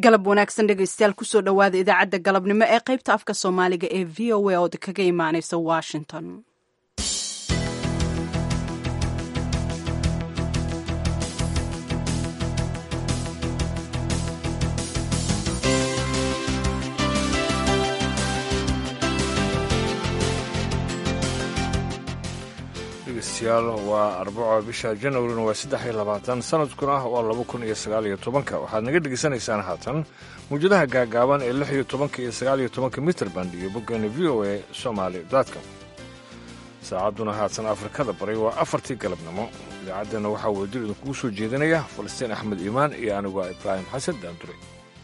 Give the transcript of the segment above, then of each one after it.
galab wanaagsan dhegaystayaal kusoo dhowaada idaacadda galabnimo ee qaybta afka soomaaliga ee v o a ood kaga imaaneysa washington dhegeystayaal waa arbaco bisha janwarina waa saddex iyo labaatan sanadkuna waa laba kun iyo sagaal iyo tobanka waxaad naga dhegeysanaysaan haatan mawjadaha gaagaaban ee lix iyo tobanka iyo sagaal iyo tobanka mitrband iyo boggeena v o a somaali com saacadduna haatan afrikada baray waa afartii galabnimo idaacaddeenna waxaa wadajir idinkugu soo jeedinaya falastiin axmed iimaan iyo anigu ibraahim xasan daandure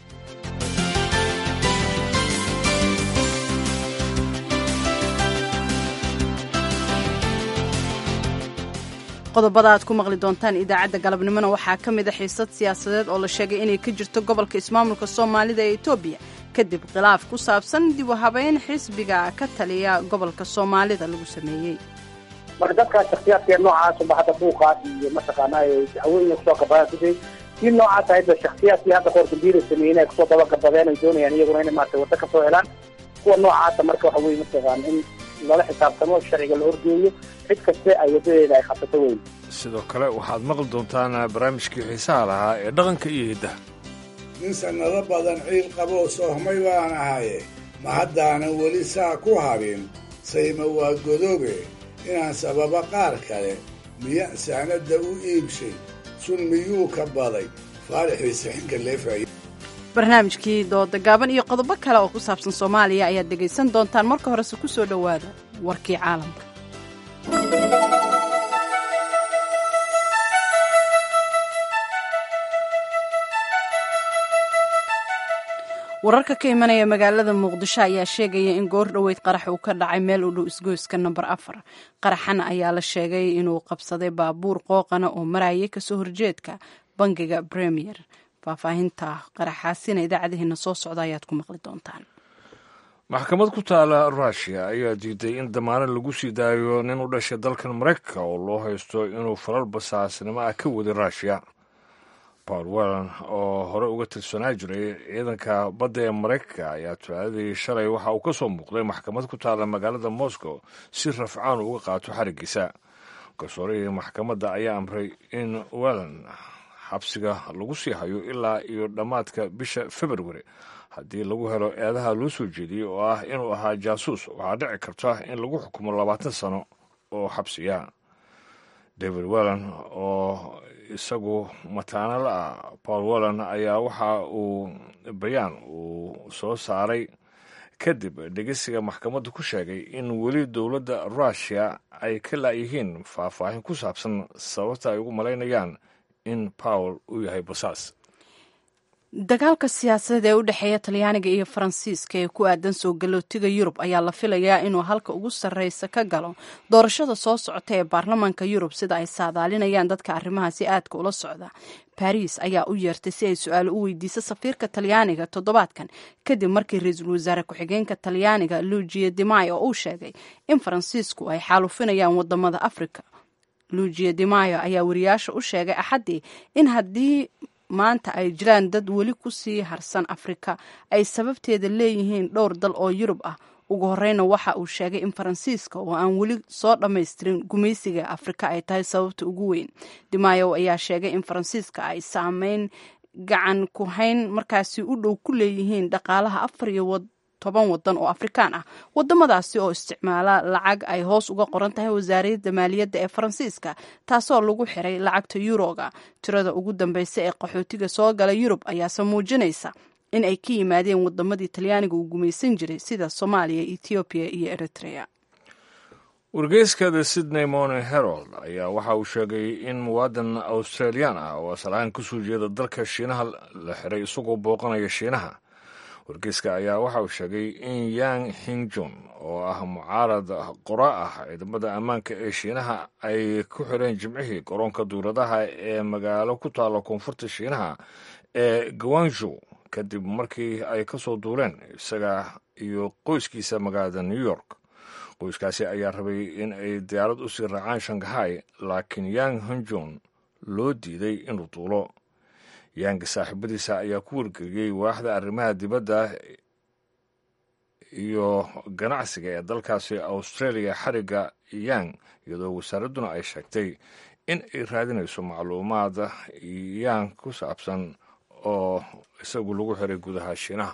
qodobada aad ku maqli doontaan idaacadda galabnimona waxaa ka mid a xiisad siyaasadeed oo la sheegay inay ka jirto gobolka ismaamulka soomaalida ee etoobiya kadib khilaaf ku saabsan dib u habeyn xisbiga ka taliya gobolka soomaalida lagu sameeyey marka dadkaa shaksiyaadkee noocaasuba hadda buuqaas iyo mataqaanaa haweenya kusoo gabadaan kusay si noocaas ahayba shaksiyaadkii hadda qoor dambiila sameeyeen ay kusoo dabagabadeen ay doonayaan iyaguna inay maarata waddo kasoo helaan kuwa noocaasa marka waxa weye mataqaana in lala xisaabtamo sharciga la horgeeyo cid kaste ay wadadeeda ay qabsato weyn sidoo kale waxaad maqli doontaan barnaamijkii xiisaha lahaa ee dhaqanka iyo hiddaha nin sannado badan ciil qaboo soohmay baan ahaye ma haddaanan weli saa ku habin sayma waa godoobe inaan sababa qaar kale miya saanadda u iibshay sun miyuu ka baday faarixii xinka leefay barnaamijkii dooda gaaban iyo qodobo kale oo ku saabsan soomaaliya ayaad dhegaysan doontaan marka horese ku soo dhowaada warkii caalamka wararka ka imanaya magaalada muqdisho ayaa sheegaya in goor dhoweyd qarax uu ka dhacay meel u dhow isgoyska namber afar qaraxan ayaa la sheegay inuu qabsaday baabuur qooqana oo marayay kasoo horjeedka bangiga premier faahfaahinta qaraxaasina idaacadaheena soo socda ayaad ku maqli doontaan maxkamad ku taala ruushiya ayaa diiday in damaanad lagu sii daayo nin u dhashay dalkan maraykanka oo loo haysto inuu falal basaasnimo ah ka waday ruushiya paul wellan oo hore uga tirsanaa jiray ciidanka badda ee maraykanka ayaa talaadadii shalay waxa uu ka soo muuqday maxkamad ku taala magaalada moscow si rafcaan uga qaato xarigiisa garsoorihii maxkamadda ayaa amray in wellan xabsiga lagu sii hayo ilaa iyo dhammaadka bisha februari haddii lagu helo eedaha loo soo jeediyey oo ah inuu ahaa jaasuus waxaa dhici karta in lagu xukumo labaatan sano oo xabsiya david wellan oo isagu mataano la ah paul wellan ayaa waxa uu bayaan uu soo saaray kadib dhegeysiga maxkamaddu ku sheegay in weli dowladda ruushiya ay ka laayihiin faahfaahin ku saabsan sababta ay ugu malaynayaan in paul uu yahay basaas dagaalka siyaasadeed ee u dhexeeya talyaaniga iyo faransiiska ee ku aadan soo galootiga yurub ayaa la filayaa inuu halka ugu sarreysa ka galo doorashada soo socota ee baarlamaanka yurub sida ay saadaalinayaan dadka arrimahaasi aadka ula socda baris ayaa u yeertay si ay su-aalo u weydiiso safiirka talyaaniga toddobaadkan kadib markii ra-iisul wasaare ku-xigeenka talyaaniga luujiya dimay oo uu sheegay in faransiisku ay xaalufinayaan wadamada afrika luujiya dimayo ayaa wariyaasha u sheegay axaddii in haddii maanta ay jiraan dad weli ku sii harsan afrika ay sababteeda leeyihiin dhowr dal oo yurub ah ugu horeyna waxa uu sheegay in faransiiska oo aan weli soo dhammaystirin gumaysiga afrika ay tahay sababta ugu weyn dimayo ayaa sheegay in faransiiska ay saameyn gacan ku hayn markaasi u dhow ku leeyihiin dhaqaalaha afar iyo toban wadan oo afrikaan ah wadamadaasi oo isticmaala lacag ay hoos uga qoran tahay wasaaradda maaliyadda ee faransiiska taasoo lagu xiray lacagta yuroga tirada ugu dambeysa ee qaxootiga soo gala yurub ayaase muujinaysa in ay ka yimaadeen wadamadii talyaaniga uu gumaysan jiray sida soomaaliya ethoobiya iyo eritrea wargeyska the sydney morning herald ayaa waxa uu sheegay in muwaadan australiyan ah oo asalahaan kasoo jeeda dalka shiinaha la xiray isagoo booqanaya shiinaha wargeyska ayaa waxa uu sheegay in yang hingjun oo ah mucaarad qora ah ciidamada ammaanka ee shiinaha ay ku xireen jimcihii garoonka duuradaha ee magaalo ku taalla koonfurta shiinaha ee gawanju kadib markii ay ka soo duuleen isaga iyo qoyskiisa magaalada new york qoyskaasi ayaa rabay in ay diyaarad u sii raacaan shanghai laakiin yang hinjun loo diiday inuu duulo yaanga saaxiibadiisa ayaa ku wargeliyey waaxda arrimaha dibadda iyo ganacsiga ee dalkaasi australia xarigga yang iyadoo wasaaradduna ay sheegtay in ay raadinayso macluumaad yang ku saabsan oo isagu lagu xiray gudaha shiinaha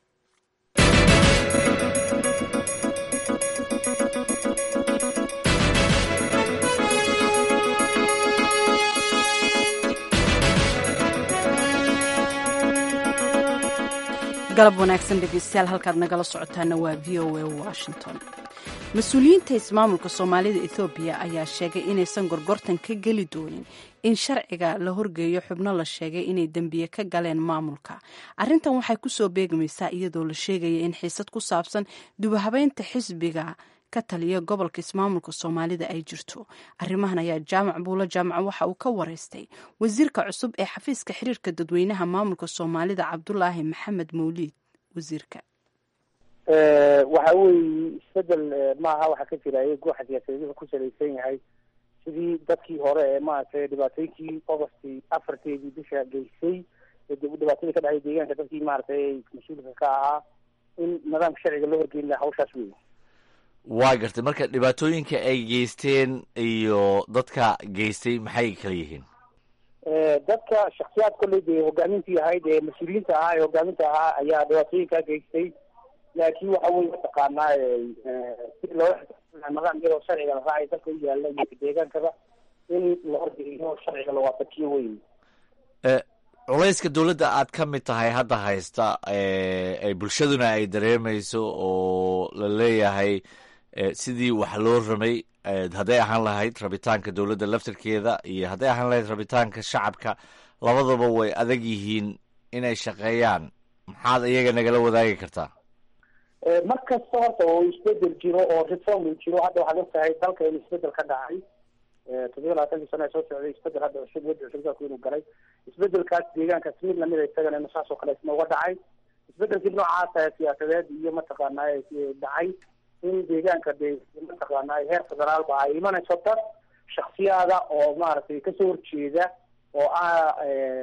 galab wanaagsan dhegeystayaal halkaad nagala socotaana waa v o a washington mas-uuliyiinta ismaamulka soomaalida ethoobiya ayaa sheegay inaysan gorgortan ka geli doonin in sharciga la horgeeyo xubno la sheegay inay dembiye ka galeen maamulka arrintan waxay kusoo beegmaysaa iyadoo la sheegaya in xiisad ku saabsan dubahabeynta xisbiga ka taliya gobolka ismaamulka soomaalida ay jirto arrimahan ayaa jaamac buulo jaamaca waxa uu ka wareystay wasiirka cusub ee xafiiska xiriirka dadweynaha maamulka soomaalida cabdulaahi maxamed mawliid wasiirka waxa weeye isbedel maaha waxaa ka jira gooxa siyaasadeed wuxuu ku salaysan yahay sidii dadkii hore ee maaragtay dhibaatooyinkii augustii afarteedii bisha geysay dhibaatadii ka dhacday deegaanka dadkii maaragtay mas-uulka ka ahaa in nidaamka sharciga loo horgeyn laha hawshaas wey waa gartay marka dhibaatooyinka ay geysteen iyo dadka geystay maxay kala yihiin dadka shaksiyaad kolley dee hogaamintii ahayd ee mas-uuliyiinta ahaa ee hogaaminta ahaa ayaa dhibaatooyinkaa geystay laakiin waxa weye mataqaanaa si loo nidaam iyadoo sharciga la raacay dalka u yaala iyo deegaankaba in la horgeeyo sharciga la waafajiyo wey culayska dowladda aad ka mid tahay hadda haysta ay bulshaduna ay dareemayso oo la leeyahay sidii wax loo ramay hadday ahaan lahayd rabitaanka dowladda laftarkeeda iyo hadday ahaan lahayd rabitaanka shacabka labadaba way adag yihiin inay shaqeeyaan maxaad iyaga nagala wadaagi kartaa mar kasta horta oo isbedel jiro oo reform uu jiro hadda waxaad og tahay dalka in isbedel ka dhacay toddoba labaatankii sano ee soo socday isbedel hadda cusub wadi cusub dalku inuu galay isbedelkaas deegaankaas mid lamid a isagana inu saas oo kale isna uga dhacay isbedelkii noocaasa siyaasadeed iyo mataqaanaa dhacay in deegaanka de mataqaanaa heer federaalba ay imanayso dad shaksiyaada oo maaragtay kasoo horjeeda oo ah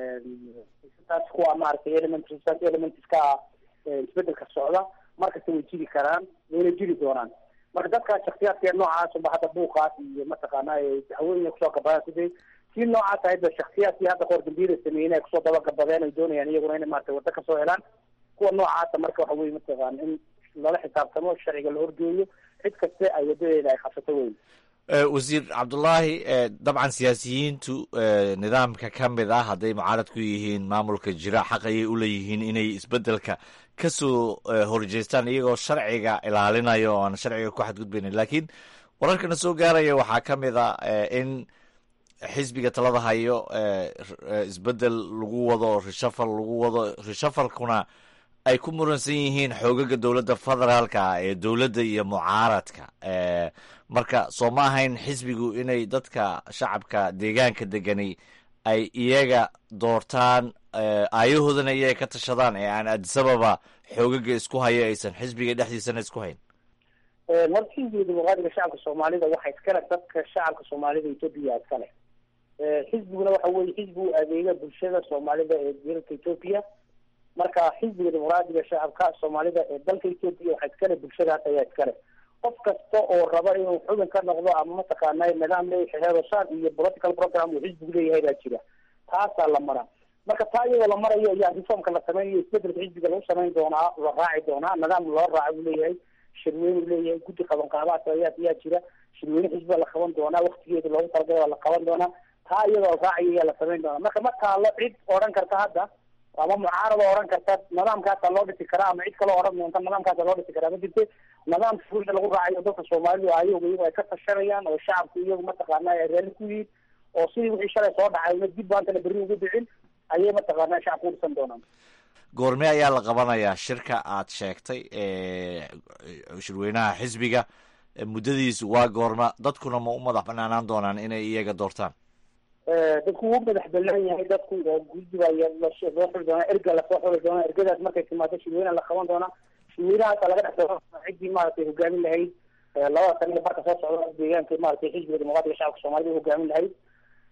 taas kuwa maaragtay element elements ka ah isbedelka socda markasta way jiri karaan wayna jiri doonaan marka dadkaas shaksiyaadka noocaasuba hadda buuqaas iyo mataqaanaa haweenya kusoo gabadaan sidii si noocaas ahayba shaksiyaadkii hadda qoor dambiila sameeyeen ay kusoo dabagabadeen ay doonayaan iyaguna inay maarata waddo kasoo helaan kuwa noocaasa marka waxa weye mataqaana in lala xisaabtamo sharciga la horgeeyo cid kaste ay wadadeeda ay qabsato weyn wasiir cabdulaahi dabcan siyaasiyiintu nidaamka ka mid ah hadday mucaarad ku yihiin maamulka jira xaq ayay u leeyihiin inay isbedelka kasoo horjeestaan iyagoo sharciga ilaalinaya oo aan sharciga ku xadgudbaynin laakiin wararkana soo gaaraya waxaa ka mid a in xisbiga talada hayo isbedel lagu wado reshafal lagu wado reshafalkuna ay ku muransan yihiin xoogaga dowladda federaalka ee dowladda iyo mucaaradka marka soo ma ahayn xisbigu inay dadka shacabka deegaanka degani ay iyaga doortaan aayahoodana iyaga ka tashadaan ee aan adisababa xoogaga isku haya aysan xisbiga dhexdiisana isku hayn horta xisbiga dimuqraadiga shacabka soomaalida waxa iskale dadka shacabka soomaalida etoobiya iskale xisbiguna waxa weye xisbi u adeega bulshada soomaalida ee dalka etoobiya marka xisbiga dimuqraadiga shacabka soomaalida ee dalka etoobiya waxa iskale bulshadaas ayaa iskale qof kasta oo raba inuu xubin ka noqdo ama mataqaana nidaam leeyahay heerosaan iyo political program uu xisbigu leeyahay baa jira taasaa la maraa marka taa iyadoo la marayo ayaa reformka la sameynayo isbedelka xisbiga lagu samayn doonaa la raaci doonaa nidaam loo raaca buu leeyahay shirweyne uu leeyahay guddi qaban qaabaad ayaa ayaa jira shirweyne xisbiga la qaban doonaa waktigeeda loogu talagalay waa la qaban doonaa taa iyadoo la raacayo ayaa la samayn doonaa marka ma taalo cid odhan karta hadda ama mucaarada odhan karta nidaamkaasa loo dhisi karaa ama cid kaloo odhan doonta nidaamkaasa loo dhisi karaa ma jirte nidaamka fulda lagu raacayo dadka soomaalidu ayagu iyagu ay ka tashanayaan oo shacabku iyagu mataqaana ay raalli ku yihiin oo sidii wixii shalay soo dhacay una dib baantana berri ugu dhicin ayay mataqaana shacabku u dhisan doonaan goorme ayaa la qabanayaa shirka aad sheegtay shirweynaha xisbiga muddadiisu waa goorma dadkuna ma u madax banaanaan doonaan inay iyaga doortaan dadku wuu madax banaan yahay dadku oo guddiga loo xuli doonaa erga lasoo xuli doonaa ergadaas markay timaado shirweynaha la qaban doonaa shirweynahaasa laga dhex ciddii maaragtay hogaamin lahayd labada sano barka soo socda deegaanka maaragtay xisbiga dimuqraadiga shacabka soomaalida hogaamin lahayd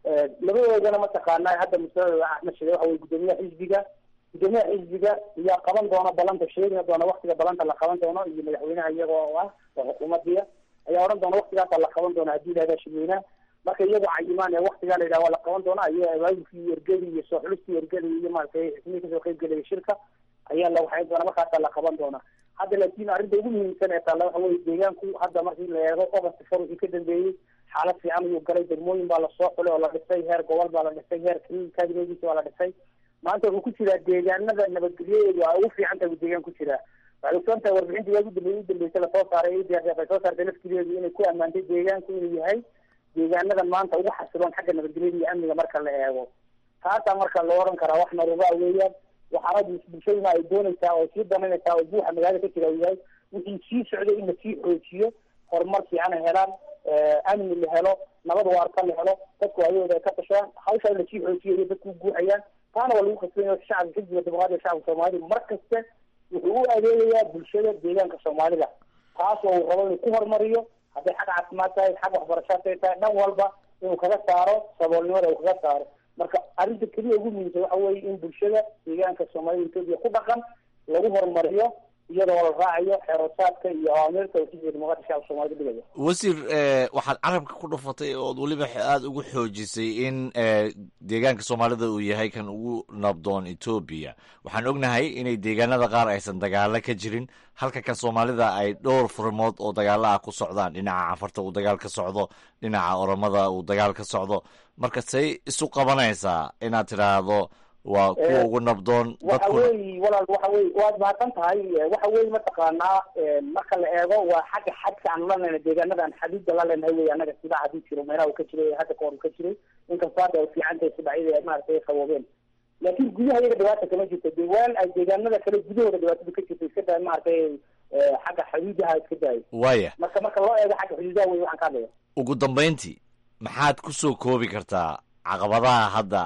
labadoodana mataqaanaa hadda masaladooda axmed shide waxa weye guddoomiyaha xisbiga guddoomiyaha xisbiga ayaa qaban doona balanta sheegina doona waktiga balanta la qaban doono iyo madaxweynaha iyagoo ah oo xukuumadiya ayaa odhan doona waktigaasa la qaban doona haddii lahahdaa shirweynaha marka iyagoo cayimaan ee waktigaa la yidhaha waa la qaban doona iyo abaabulkii ergedi iyo soo xulistii ergedi iyo maaragtay xismihii kasoo qayb gelaya shirka ayaa la waxayn doona markaasaa la qaban doona hadda laakiin arrinta ugu muhiimsan ee taalla waxa weye deegaanku hadda markii la eego ogost far wixii ka dambeeyey xaalad fiican ayuu galay degmooyin baa lasoo xulay oo la dhisay heer gobol baa la dhisay heer kabineediisa waa la dhisay maanta wuxuu ku jiraa deegaanada nabadgelyadeedu waa ugu fiican tahay deegaan ku jiraa waxay ogsoon tahay warbixintii waagi dambe udambeysa lasoo saaray ay soo saartay laftigeedu inay ku ammaantay deegaanku inuu yahay deegaanada maanta ugu xasiloon xagga nabadgelyada iyo amniga marka la eego taasaa marka loo oran karaa wax naruba weeyaan waxaana bulshaduna ay doonaysaa oo sii danaynaysaa oo buuxa magaalada ka jira uu yahay wixii sii socday in lasii xoojiyo horumar fiican ay helaan amni la helo nabad waarta la helo dadku ayagooda ay ka tashadaan hawshaa in lasii xoojiyo iyo dadku guuxayaan taana waa lagu kasbanya shacabka xisbiga dimuqraadiga shacabka soomaalida mar kaste wuxuu u adeegayaa bulshada deegaanka soomaalida taas oo uu rabo inuu ku horumariyo hadday xag caafimaad tahay xag waxbarashaad tahay dhan walba inuu kaga saaro saboolnimada uu kaga saaro marka arrinta keliya ugu muhiimsan waxa weeye in bulshada deegaanka soomaalida etoobiya ku dhaqan lagu horumariyo iyadoo la raacayo xeerosaadka iyo awaamirta uu xisbiga dimuqraadiga shacabka soomaalida dhigaya wasiir waxaad carabka ku dhufatay ood weliba aada ugu xoojisay in deegaanka soomaalida uu yahay kan ugu nabdoon etoobiya waxaan ognahay inay deegaanada qaar aysan dagaalo ka jirin halka kan soomaalida ay dhowr furmood oo dagaalo ah ku socdaan dhinaca cafarta uu dagaal ka socdo dhinaca oromada uu dagaal ka socdo marka say isu qabanaysaa inaad tidhaahdo waa kuwa ugu nabdoon waxa weyi walaal waxa wey waad mahadsan tahay waxa weye mataqaanaa marka la eego waa xagga xadka aan la leenahay deegaanada aan xadiida la leenahay wey anaga sidaa hadii jiro meelaha uu ka jiray hadda kahor uu ka jiray inkastoo hadda ay fiican tahay sibacyada maaragtay ay qaboobeen laakiin gudaha iyaga dhibaata kama jirto de waan ay deegaanada kale gudahooda dhibaatada ka jirto iska daay maaragtay xagga xuduudaha iska daayo waya marka marka loo eego xagga xuduudaha wey waxaan ka hadlaya ugu dambayntii maxaad kusoo koobi kartaa caqabadaha hadda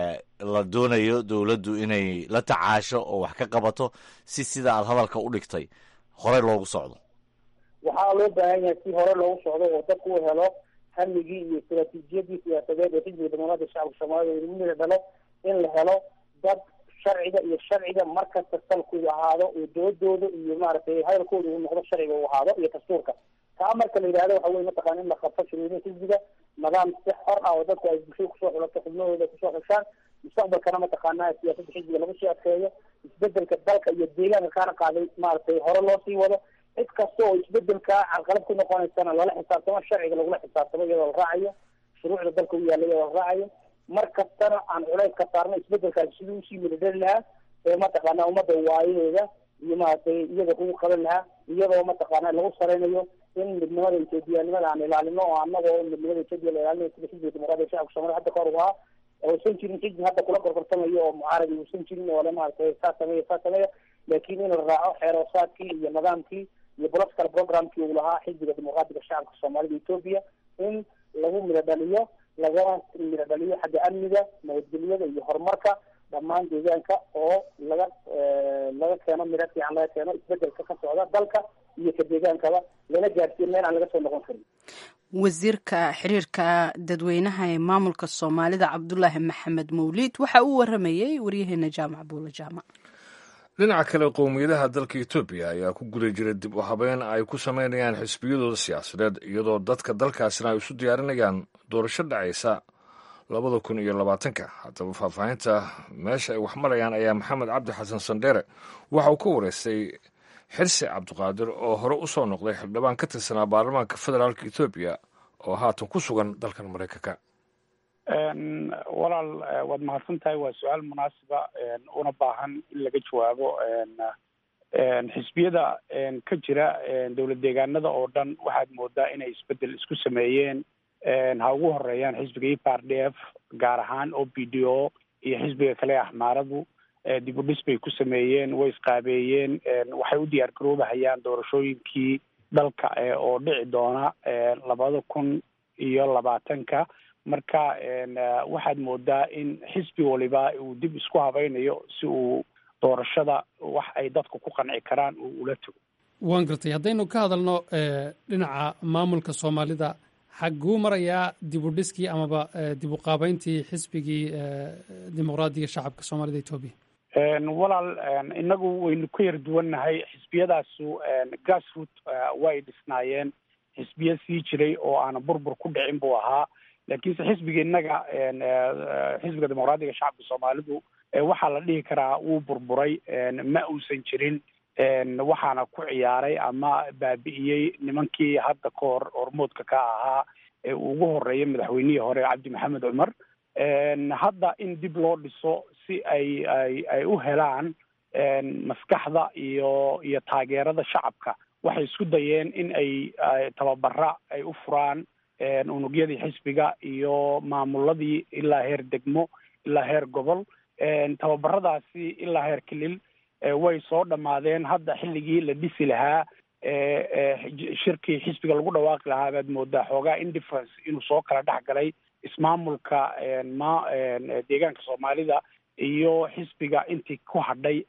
la doonayo dowladdu inay la tacaasho oo wax ka qabato si sida aad hadalka u dhigtay horey loogu socdo waxaa loo baahan yahay si hore loogu socdo oo dadku u helo hamigii iyo istaraatiijiyadii siyaasadeed ee xisbiga dimuqraadiga shacabka soomaalida lagu mida dhalo in la helo dad sharciga iyo sharciga markasta salku uu ahaado oo doodooda iyo maaragtay hadalkooda uu noqdo sharciga uu ahaado iyo dastuurka taa marka la yidhahdo waxa weye mataqana in la qabto shirweynaha xisbiga nidaam si xor ah oo dadku ay bulshada kusoo xulato xubnahooda kusoo xushaan mustaqbalkana mataqaana siyaasadda xisbiga lagu sii adkeeyo isbedelka dalka iyo deegaanka kaana qaaday maaragtay hore loo sii wado cid kasta oo isbedelka carqalad ku noqonaysana lala xisaabtamo sharciga lagula xisaabtamo iyadoo la raacayo shuruucda dalka u yaalla iyadoo la raacayo mar kastana aan culays ka saarno isbedelkaasi sidii usii midadhali lahaa ee mataqaana ummadda waayadeeda iyo maaragtay iyaga kugu qaban lahaa iyadoo mataqaana lagu sareynayo in midnimada ethoobiyanimada aan ilaalino oo anagoo midnimada etoobiya la ilaalinayo sida xisbiga dimuqraadiga shacabka soomaliya hadda kahor ahaa uusan jirin xisbi hadda kula gorgortamayo oo mucaaradi uusan jirin oo le maaragtay saa sameeya saa sameeya laakiin in la raaco xeeroosaadkii iyo nidaamkii iyo political programkii uu lahaa xisbiga dimuqraadiga shacabka soomaalida etoobiya in lagu midho dhaliyo lagana midho dhaliyo xagga amniga nabadgelyada iyo horumarka dhammaan deegaanka oo laga laga keeno midho fiican laga keeno isbedelka ka socda dalka iyo ka deegaankaba lana gaarsiiyo meel aan laga soo noqon karin wasiirka xiriirka dadweynaha ee maamulka soomaalida cabdulaahi maxamed mawliid waxa uu waramayey waryaheena jaamac buula jaamac dhinaca kale qowmiyadaha dalka etoobiya ayaa ku guda jira dib u habeyn ay ku sameynayaan xisbiyadooda siyaasadeed iyadoo dadka dalkaasina ay isu diyaarinayaan doorasho dhacaysa labada kun iyo labaatanka haddaba faahfaahinta meesha ay wax marayaan ayaa maxamed cabdi xasan sandheere waxa uu ka wareystay xirsi cabdiqaadir oo hore u soo noqday xildhibaan ka tirsanaa baarlamaanka federaalka etoobiya oo haatan ku sugan dalkan maraykanka walaal waad mahadsan tahay waa su-aal munaasiba una baahan in laga jawaabo xisbiyada ka jira dowlad deegaanada oo dhan waxaad moodaa inay isbedel isku sameeyeen ha ugu horeeyaan xisbiga e p r d f gaar ahaan o b d o iyo xisbiga kale axmaaradu dib u dhis bay ku sameeyeen way isqaabeeyeen waxay u diyaar garoobahayaan doorashooyinkii dalka oo dhici doona labada kun iyo labaatanka marka waxaad moodaa in xisbi waliba uu dib isku habaynayo si uu doorashada wax ay dadku ku qanci karaan uu ula tago waan gartay haddaynu ka hadalno dhinaca maamulka soomaalida xagguu marayaa dib u dhiskii amaba dib u qaabeyntii xisbigii dimuqraadiga shacabka soomaalida etoobiya walaal inagu waynu ka yar duwannahay xisbiyadaasu grassroot way dhisnaayeen xisbiya sii jiray oo aana burbur ku dhicin buu ahaa laakiinse xisbiga innaga xisbiga dimuqraadiga shacabka soomaalidu waxaa la dhihi karaa wuu burburay ma uusan jirin waxaana ku ciyaaray ama baabi'iyey nimankii hadda ka hor hormoodka ka ahaa ee ugu horeeyay madaxweynihii hore cabdi maxamed cumar hadda in dib loo dhiso si ay ay ay u helaan maskaxda iyo iyo taageerada shacabka waxay isku dayeen in ay tababara ay u furaan unugyadii xisbiga iyo maamuladii ilaa heer degmo ilaa heer gobol tababaradaasi ilaa heer kilil way soo dhammaadeen hadda xilligii la dhisi lahaa shirkii xisbiga lagu dhawaaqi lahaa baad moodaa xoogaa indifference inuu soo kala dhex galay ismaamulka ma deegaanka soomaalida iyo xisbiga intii ku hadhay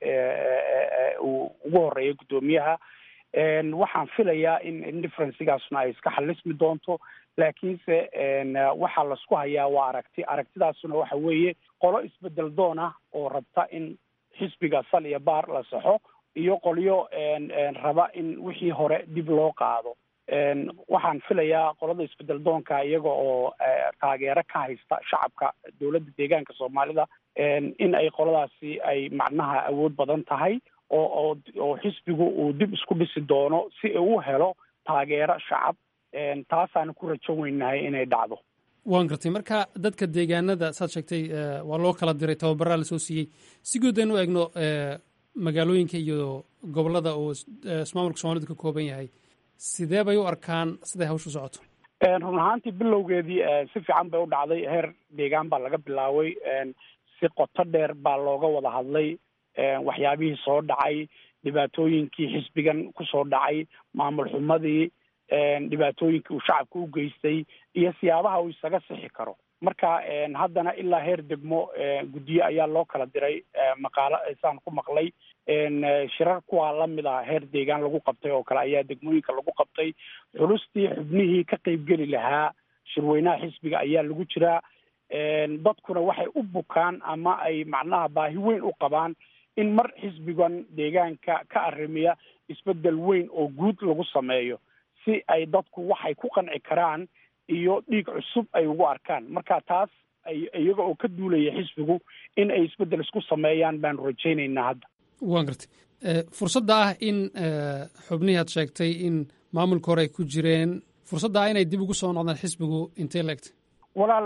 uu ugu horeeyay guddoomiyaha waxaan filayaa in indifferencigaasna ay iska xalismi doonto laakiinse waxaa laisku hayaa waa aragti aragtidaasuna waxa weeye qolo isbedel doon ah oo rabta in xisbiga sal iyo baar la saxo iyo qolyo raba in wixii hore dib loo qaado waxaan filayaa qolada isbedel doonka iyaga oo taageero ka haysta shacabka dowladda deegaanka soomaalida in ay qoladaasi ay macnaha awood badan tahay oo oo oo xisbigu uu dib isku dhisi doono si uu u helo taageero shacab taasaana ku rajo weynahay inay dhacdo waan gartay marka dadka deegaanada saad sheegtay waa loo kala diray tababaraa lasoo siiyey si guud aynu eegno magaalooyinka iyo gobolada uu ismaamulka soomalidu ka kooban yahay sidee bay u arkaan siday hawshu socoto run ahaantii bilowgeedii si fiican bay u dhacday heer deegaan baa laga bilaabay si qoto dheer baa looga wada hadlay waxyaabihii soo dhacay dhibaatooyinkii xisbigan kusoo dhacay maamul xumadii dhibaatooyinkii uu shacabka u geystay iyo siyaabaha uu isaga sixi karo marka haddana ilaa heer degmo guddiyo ayaa loo kala diray maqaalo saan ku maqlay shirar kuwaa lamid ah heer deegaan lagu qabtay oo kale ayaa degmooyinka lagu qabtay xulustii xubnihii ka qeybgeli lahaa shirweynaha xisbiga ayaa lagu jiraa dadkuna waxay u bukaan ama ay macnaha baahi weyn u qabaan in mar xisbigan deegaanka ka arrimiya isbedel weyn oo guud lagu sameeyo si ay dadku waxay ku qanci karaan iyo dhiig cusub ay ugu arkaan marka taas ay iyaga oo ka duulaya xisbigu in ay isbeddel isku sameeyaan baanu rajaynaynaa hadda waan gartay fursadda ah in xubnihii aad sheegtay in maamulka hore ay ku jireen fursadda ah inay dib ugu soo noqdaan xisbigu intay la egtay walaal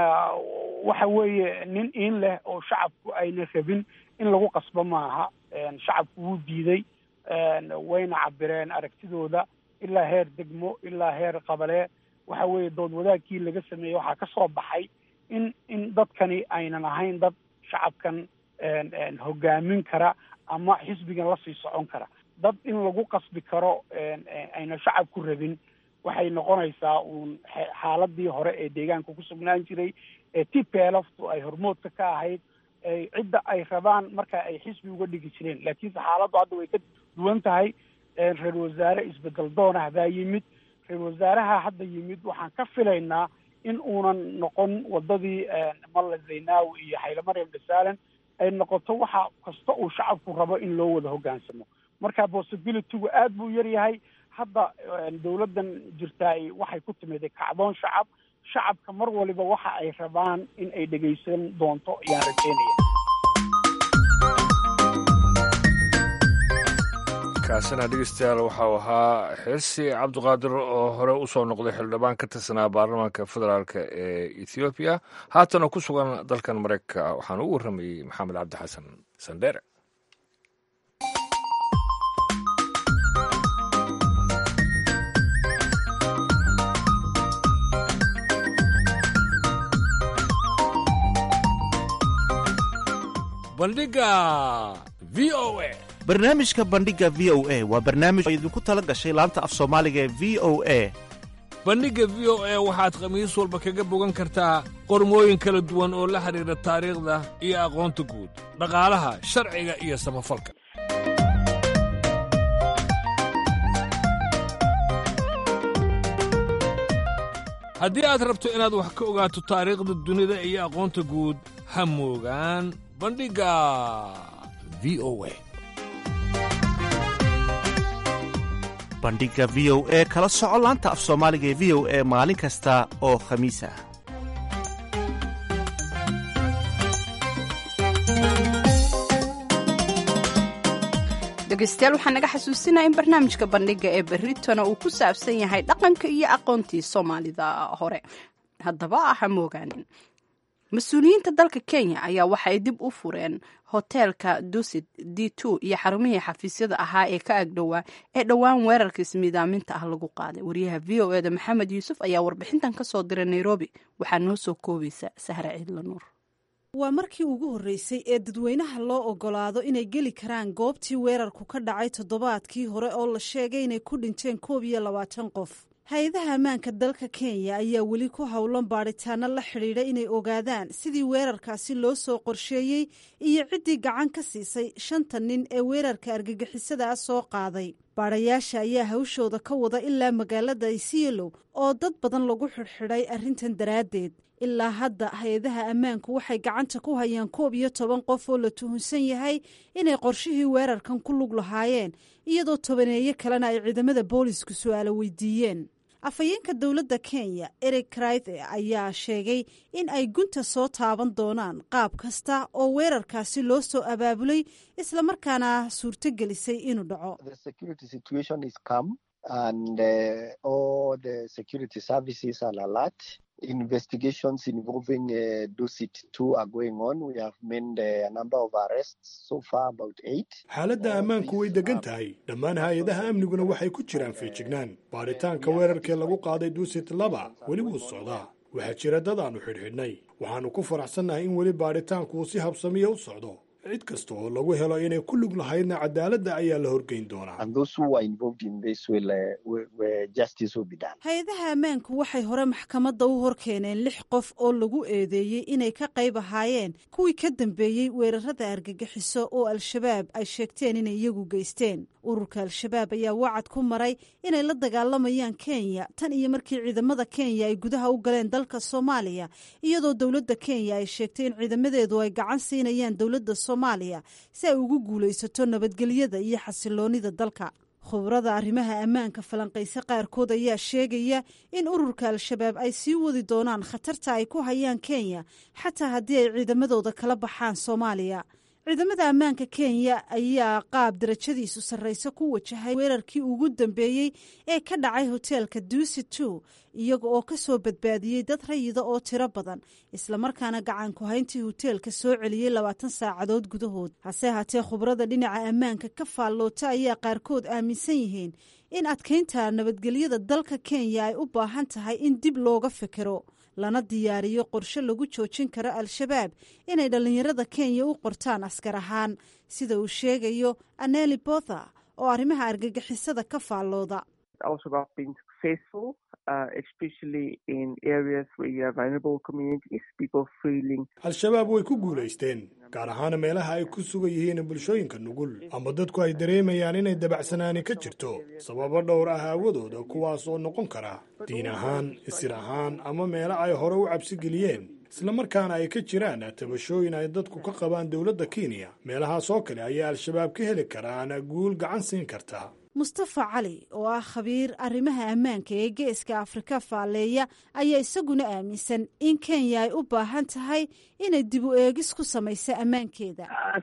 waxa weeye nin iin leh oo shacabku ayna rabin in lagu qasbo maaha shacabku wuu diiday wayna cabireen aragtidooda ilaa heer degmo ilaa heer qabalee waxa weeye dood wadaagkii laga sameeyey waxaa ka soo baxay in in dadkani aynan ahayn dad shacabkan hogaamin kara ama xisbigan lasii socon kara dad in lagu qasbi karo ayna shacabku rabin waxay noqonaysaa uun xaaladii hore ee deegaanka ku sugnaan jiray ee t p lftu ay hormoodka ka ahayd cidda ay rabaan marka ay xisbi uga dhigi jireen laakiinse xaaladdu hadda way ka duwan tahay reer wasaare isbedel doonah baa yimid reer wasaaraha hadda yimid waxaan ka filaynaa in uunan noqon wadadii malla zaynaawi iyo xayle maryam dhasaalan ay noqoto waxa kasta uu shacabku rabo in loo wada hoggaansamo marka possibilitygu aad buu yar yahay hadda dawladdan jirtaay waxay ku timid kacdoon shacab shacabka mar waliba waxa ay rabaan in ay dhegaysan doonto ayaan rajeynaya kaasina dhegeystayaal waxau ahaa xirsi cabdiqaadir oo hore usoo noqday xildhibaan ka tirsanaa baarlamaanka federaalk ee ethoobiya haatana ku sugan dalkan mareykanka waxaana u warramayey maxamed cabdi xasan sandheere bandhiga v o a barnaamijka bandhigga v o a waa barnaamij oo idinku tala gashay laanta af soomaaliga ee v o a bandhigga v o a waxaad khamiis walba kaga bogan kartaa qormooyin kala duwan oo la xidhiidha taariikhda iyo aqoonta guud dhaqaalaha sharciga iyo samafalka haddii aad rabto inaad wax ka ogaato taariikhda dunida iyo aqoonta guud ha moogaan bandhigga v o a bandhigga v o e kala soco laanta af soomaaliga ee v o e maalin kasta oo khamiis ah dhegeystayaal waxaa naga xasuusinaya in barnaamijka bandhiga ee berritona uu ku saabsan yahay dhaqanka iyo aqoontii soomaalida hore haddaba ha moogaanin mas-uuliyiinta dalka kenya ayaa waxa ay dib u fureen hoteelka dusit d two iyo xarumihii xafiisyada ahaa ee ka agdhowaa ee dhowaan weerarka ismiidaaminta ah lagu qaaday wariyaha v o eda maxamed yuusuf ayaa warbixintan ka soo diray nairobi waxaa noo soo koobaysa sahre ciidla nuur waa markii ugu horreysay ee dadweynaha loo ogolaado inay geli karaan goobtii weerarku ka dhacay toddobaadkii hore oo la sheegay inay ku dhinteen koob iyo labaatan qof hay-adaha ammaanka dalka kenya ayaa weli ku howlan baadhitaano la xidhiidha inay ogaadaan sidii weerarkaasi loo soo qorsheeyey iyo ciddii gacan ka siisay shanta nin ee weerarka argagixisada ah soo qaaday baadhayaasha ayaa hawshooda ka wada ilaa magaalada isiolo oo dad badan lagu xidhxidhay arrintan daraaddeed ilaa hadda hay-adaha ammaanku waxay gacanta ku hayaan koob iyo toban qof oo la tuhunsan yahay inay qorshihii weerarkan ku lug lahaayeen iyadoo tobaneeyo kalena ay ciidamada boolisku su-aalo weydiiyeen afhayeenka dowladda kenya eric kraithe ayaa sheegay in ay gunta soo taaban doonaan qaab kasta oo weerarkaasi loo soo abaabulay islamarkaana suurto gelisay inuu dhaco investigations involving uh, Dusit 2 are going on. We have made uh, a number of arrests so far, about eight. xaaladda ammaanku way degan tahay dhammaan hay-adaha amniguna waxay ku jiraan feejignaan baaritaanka weerarkee lagu qaaday duusit laba weli wuu socdaa waxaa jira dad aanu xidhxidhnay waxaannu ku faraxsannahay in weli baaritaanku uu si habsamiya u socdo cid kasta oo lagu helo inay ku lug lahaydna cadaaladda ayaa la horgeyn doonaa hay-adaha ammaanku waxay hore maxkamadda u hor keeneen lix qof oo lagu eedeeyey inay ka qayb ahaayeen kuwii ka dambeeyey weerarada argagixiso oo al-shabaab ay sheegteen inay iyagu geysteen ururka al-shabaab ayaa wacad ku maray inay la dagaalamayaan kenya tan iyo markii ciidamada kenya ay gudaha u galeen dalka soomaaliya iyadoo dowladda kenya ay sheegtay in ciidamadeedu ay gacan siinayaan dowladda soomaaliya si ay ugu guulaysato nabadgelyada iyo xasiloonida dalka khubrada arrimaha ammaanka falanqayse qaarkood ayaa sheegaya in ururka al-shabaab ay sii wadi doonaan khatarta ay ku hayaan kenya xataa haddii ay ciidamadooda kala baxaan soomaaliya ciidamada ammaanka kenya ayaa qaab darajadiisu sarraysa ku wajahay weerarkii ugu dambeeyey ee ka dhacay hoteelka duusi two iyaga oo ka soo badbaadiyey dad rayida oo tiro badan islamarkaana gacan ku hayntii hoteelka soo celiyey labaatan saacadood gudahood hase haatee khubrada dhinaca ammaanka ka faalloota ayaa qaarkood aaminsan yihiin in adkaynta nabadgelyada dalka kenya ay u baahan tahay in dib looga fikiro lana diyaariyo qorshe lagu joojin karo al-shabaab inay dhallinyarada kenya u qortaan askar ahaan sida uu sheegayo aneli botha oo arrimaha argagixisada ka faallooda al-shabaab way ku guulaysteen gaar ahaan meelaha ay ku sugan yihiin bulshooyinka nugul ama dadku ay dareemayaan inay dabacsanaani ka jirto sababo dhowr ah aawadooda kuwaas oo noqon kara diin ahaan isir ahaan ama meelo ay hore u cabsi geliyeen islamarkaana ay ka jiraan tabashooyin ay dadku ka qabaan dowladda kenya meelahaas oo kale ayaa al-shabaab ka heli karaan guul gacan siin karta mustafa cali oo ah khabiir arrimaha ammaanka ee geeska afrika faalleeya ayaa isaguna aaminsan in kenya ay u baahan tahay inay dib u eegis ku samayso ammaankeeda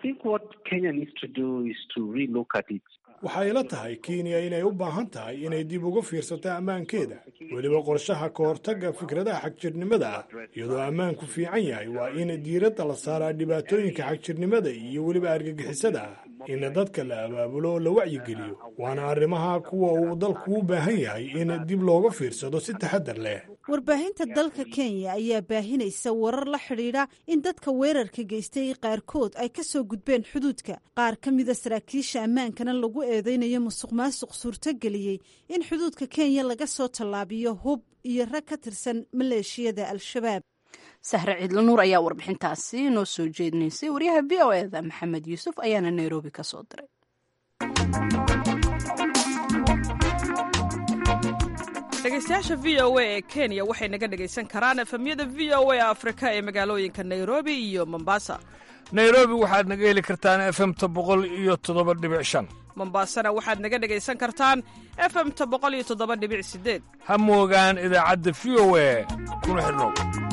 waxay ila tahay kenya inay u baahan tahay inay dib uga fiirsato ammaankeeda weliba qorshaha ka hortagga fikradaha xagjirnimada ah iyadoo ammaanku fiican yahay waa in diiradda la saaraa dhibaatooyinka xagjirnimada iyo weliba argagixisada ah in dadka la abaabulo oo la wacyigeliyo waana arrimaha kuwa uu dalku u baahan yahay in dib looga fiirsado si taxadar leh warbaahinta dalka kenya ayaa baahinaysa warar la xidhiidha in dadka weerarka geystay qaarkood ay ka soo gudbeen xuduudka qaar ka mida saraakiisha ammaankana lagu eedeynayo musuq maasuq suurtogeliyey in xuduudka kenya laga soo tallaabiyo hub iyo rag ka tirsan maleeshiyada al-shabaab sahre ciidla nuur ayaa warbixintaasi noo soo jeedinaysay waryaha v o eda maxamed yuusuf ayaana nairobi ka soo diray dhegaystayaasha v o a ee kenya waxay naga dhegaysan karaan efemyada v o a afrika ee magaalooyinka nairobi iyo mombasa nairobi waxaad naga heli kartaan efemta boqol iyo toddoba dhibic shan mombasana waxaad naga dhegaysan kartaan efemta boqol iyo toddoba dhibic sideed ha moogaan idaacadda v o a kuna xidhnow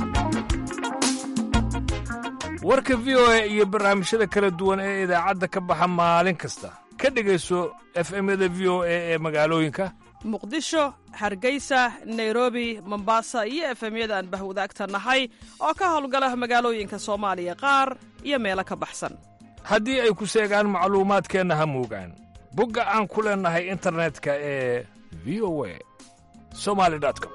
warka v o a iyo barnaamijyada kala duwan ee idaacadda ka baxa maalin kasta ka dhegayso efemyada v o a ee magaalooyinka muqdisho hargeysa nairobi mombasa iyo efemyada aan bahwadaagta nahay oo ka howlgala magaalooyinka soomaaliya qaar iyo meelo ka baxsan haddii ay ku seegaan macluumaadkeenna ha moogaan bogga aan ku leennahay internetka ee v o a somali com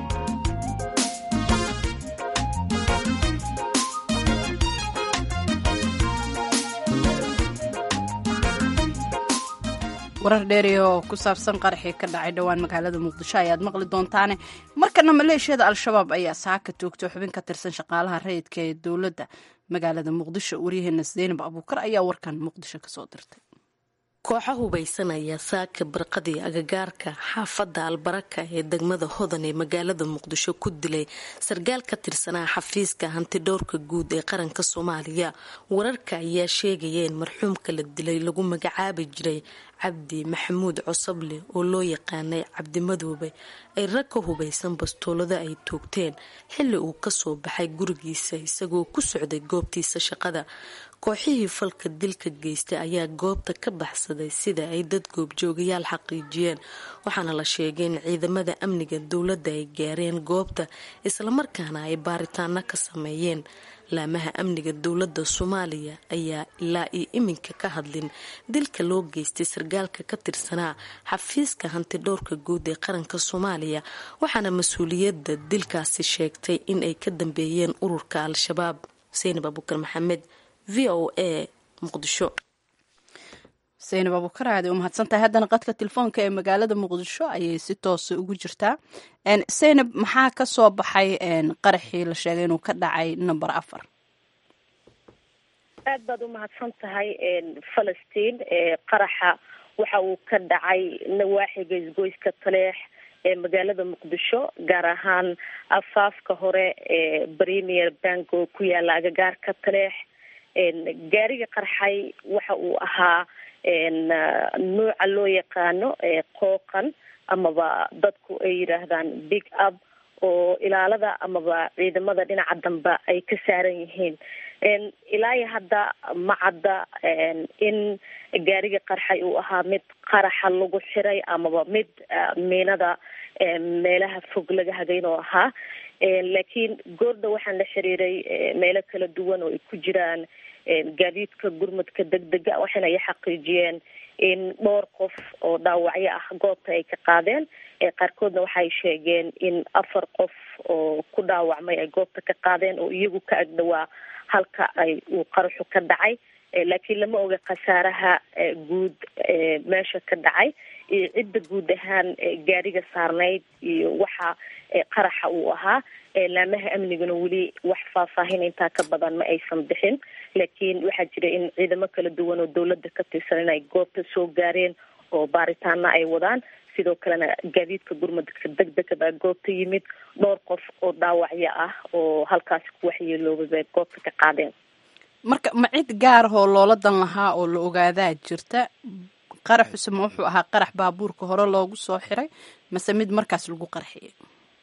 warar dheeri oo ku saabsan qaraxii ka dhacay dhowaan magaalada muqdisho ayaad maqli doontaane markana maleeshiyada al-shabaab ayaa saaka toogtay xubin ka tirsan shaqaalaha rayidka ee dowladda magaalada muqdisho waryaheena zeynab abuukar ayaa warkan muqdisho kasoo dirtay kooxa hubaysan ayaa saaka barqadii agagaarka xaafadda albaraka ee degmada hodan ee magaalada muqdisho ku dilay sarkaal ka tirsanaa xafiiska hantidhowrka guud ee qaranka soomaaliya wararka ayaa sheegaya in marxuumka la dilay lagu magacaabi jiray cabdi maxamuud cosable oo loo yaqaanay cabdi madoobe ay rag ka hubaysan bastoolada ay toogteen xilli uu kasoo baxay gurigiisa isagoo ku socday goobtiisa shaqada kooxihii falka dilka geystay ayaa goobta ka baxsaday sida ay dad goobjoogayaal xaqiijiyeen waxaana la sheegay in ciidamada amniga dowladda ay gaareen goobta islamarkaana ay baaritaano ka sameeyeen laamaha amniga dowladda soomaaliya ayaa ilaa iyo iminka ka hadlin dilka loo geystay sarkaalka ka tirsanaa xafiiska hantidhowrka guud ee qaranka soomaaliya waxaana mas-uuliyadda dilkaasi sheegtay in ay ka dambeeyeen ururka al-shabaab seynab abukar maxamed v o a muqdisho seynab abuukar aad u mahadsantahay haddana qadka telefoonka ee magaalada muqdisho ayay si toosa ugu jirtaa seynab maxaa ka soo baxay qaraxii la sheegay inuu ka dhacay number afar aad baad u mahadsan tahay falastiin qaraxa waxa uu ka dhacay nawaaxiga isgoyska taleex ee magaalada muqdisho gaar ahaan afaafka hore ee premier bank oo ku yaala agagaarka taleex gaariga qarxay waxa uu ahaa nuuca loo yaqaano qooqan amaba dadku ay yidhaahdaan big up oo ilaalada amaba ciidamada dhinaca dambe ay ka saaran yihiin ilaa hadda ma cadda in gaariga qarxay uu ahaa mid qaraxa lagu xiray amaba mid miinada meelaha fog laga hagayn oo ahaa laakiin goorda waxaan la xiriiray meelo kala duwan oo ay ku jiraan gaadiidka gurmudka degdega waxayna ay xaqiijiyeen in dhowr qof oo dhaawacyo ah goobta ay ka qaadeen qaarkoodna waxay sheegeen in afar qof oo ku dhaawacmay ay goobta ka qaadeen oo iyagu ka agdhawaa halka ay uu qaraxu ka dhacay laakiin lama oga khasaaraha guud meesha ka dhacay iyo cidda guud ahaan gaariga saarnayd iyo waxa qaraxa uu ahaa laamaha amniguna weli wax faahfaahin intaa ka badan ma aysan bixin laakiin waxaa jira in ciidamo kala duwan oo dowladda ka tirsan inay goobta soo gaareen oo baaritaana ay wadaan sidoo kalena gaadiidka gurmudka degdega baa goobta yimid dhowr qof oo dhaawacyo ah oo halkaasi ku waxyeeloobay bay goobta ka qaadeen marka ma cid gaarahoo loola dan lahaa oo la ogaadaa jirta qaraxuse ma wuxuu ahaa qarax baabuurka hore loogu soo xiray mase mid markaas lagu qarxiyay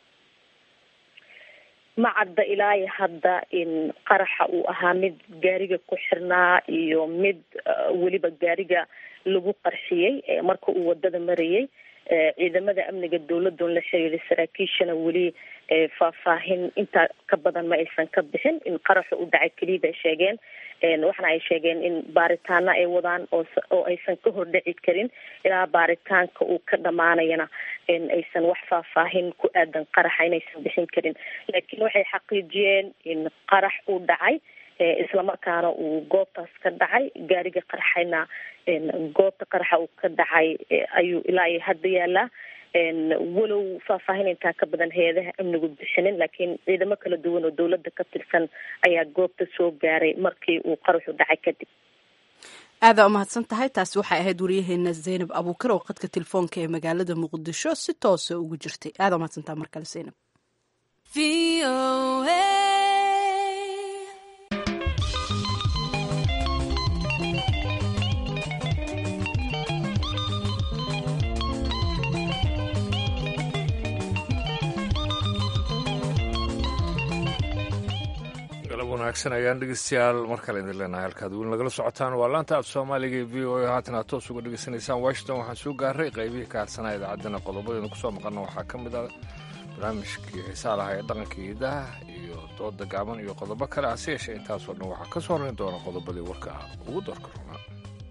ma cadda ilaa hadda in qaraxa uu ahaa mid gaariga ku xirnaa iyo mid weliba gaariga lagu qarxiyey marka uu wadada marayay ciidamada amniga dowladun la xiriiray saraakiishana weli faahfaahin intaa ka badan ma aysan ka bixin in qaraxu u dhacay keliya bay sheegeen waxana ay sheegeen in baaritaano ay wadaan oo aysan ka hordhici karin ilaa baaritaanka uu ka dhamaanayana aysan wax faahfaahin ku aadan qaraxa inaysan bixin karin laakiin waxay xaqiijiyeen in qarax uu dhacay islamarkaana uu goobtaas ka dhacay gaariga qarxayna goobta qaraxa uu ka dhacay ayuu ilaa iyo hadda yaalaa walow faahfaahin intaa ka badan hay-adaha amnigu bixinin laakiin ciidamo kala duwan oo dowladda ka tirsan ayaa goobta soo gaaray markii uu qaraxu dhacay kadib aadaa umahadsan tahay taasi waxay ahayd waryaheena zaynab abuukar oo qadka telefoonka ee magaalada muqdisho si toosa ugu jirtay aadaa umahadsan tahay mar kale zaynab wanaagsan ayaan dhegeystayaal mar kale idin leenahay halkaad weli nagala socotaan waa laanta af soomaaliga ee v o a haatan aad toos uga dhegeysanaysaan washington waxaan soo gaaray qaybihii ka hadsanaa idaacaddana qodobadeenu kusoo maqana waxaa ka mid ah barnaamijkii xiisaa lahaa ee dhaqanka iidaha iyo dooda gaaban iyo qodobo kale hase yeeshee intaasoo dhan waxaa ka soo horrayn doona qodobadii warka ah ugu doorka runaa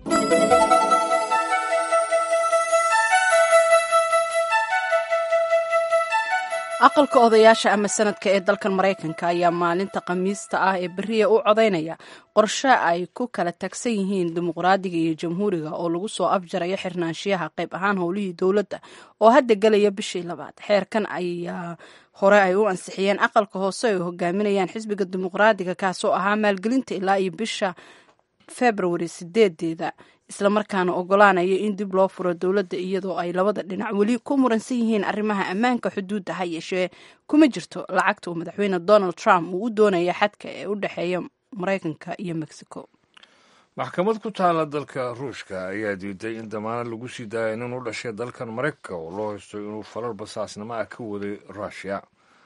aqalka odayaasha ama sanadka ee dalkan maraykanka ayaa maalinta khamiista ah ee beriya u codaynaya qorshe ay ku kala tagsan yihiin dimuqraadiga iyo jamhuuriga oo lagu soo afjarayo xirnaanshiyaha qayb ahaan howlihii dowladda oo hadda gelaya bishii labaad xeerkan ayaa hore ay u ansixiyeen aqalka hoose ay hogaaminayaan xisbiga dimuqraadiga kaasoo ahaa maalgelinta ilaa iyo bisha februari sideedeeda islamarkaana ogolaanaya in dib loo furo dowladda iyadoo ay labada dhinac weli ku muransan yihiin arrimaha ammaanka xuduudda ha yeeshee kuma jirto lacagta uu madaxweyne donald trump uu u doonaya xadka ee u dhexeeya maraykanka iyo mexico maxkamad ku taala dalka ruushka ayaa diiday in damaanad lagu sii daaya nin u dhashay dalkan maraykanka oo loo haysto inuu falal basaasnimo ah ka waday rushia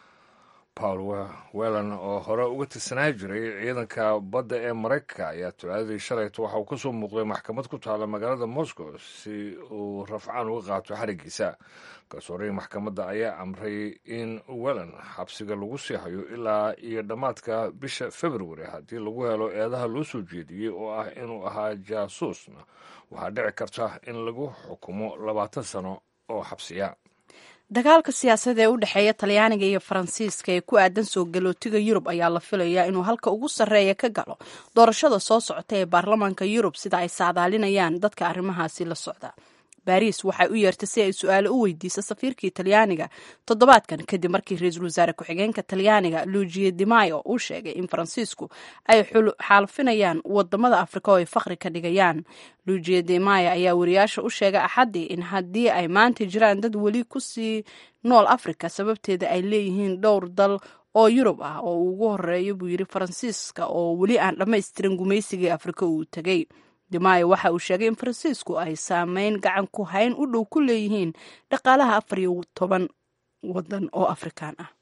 paul welan oo hore uga tirsanaa jiray ciidanka badda ee maraykanka ayaa tulaadadii shalayto waxa uu ka soo muuqday maxkamad ku taala magaalada moscow si uu rafcaan uga qaato xarigiisa garsoorihii maxkamadda ayaa amray in welan xabsiga lagu sii hayo ilaa iyo dhammaadka bisha februari haddii lagu helo eedaha loo soo jeediyey oo ah inuu ahaa jaasuusna waxaa dhici karta in lagu xukumo labaatan sano oo xabsiya dagaalka siyaasadda ee u dhexeeya talyaaniga iyo faransiiska ee ku aadan soo galootiga yurub ayaa la filayaa inuu halka ugu sarreeya ka galo doorashada soo socota ee baarlamaanka yurub sida ay saadaalinayaan dadka arrimahaasi la socda baariis waxay u yeertay si ay su-aalo u weydiiso safiirkii talyaaniga toddobaadkan kadib markii ra-iisul wasaare ku-xigeenka talyaaniga luujiye dimayo uu sheegay in faransiisku ay xaalfinayaan wadamada afrika oo ay fakri ka dhigayaan luujiye dimayo ayaa wariyaasha u sheegay axaddii in haddii ay maanta jiraan dad weli kusii nool afrika sababteeda ay leeyihiin dhowr dal oo yurub ah oo uu ugu horeeyo buu yidhi faransiiska oo weli aan dhammaystirin gumaysigii afrika uu tegey dimayo waxa uu sheegay in faransiisku ay saameyn gacan ku hayn u dhow ku leeyihiin dhaqaalaha afar iyo toban wadan oo afrikaan ah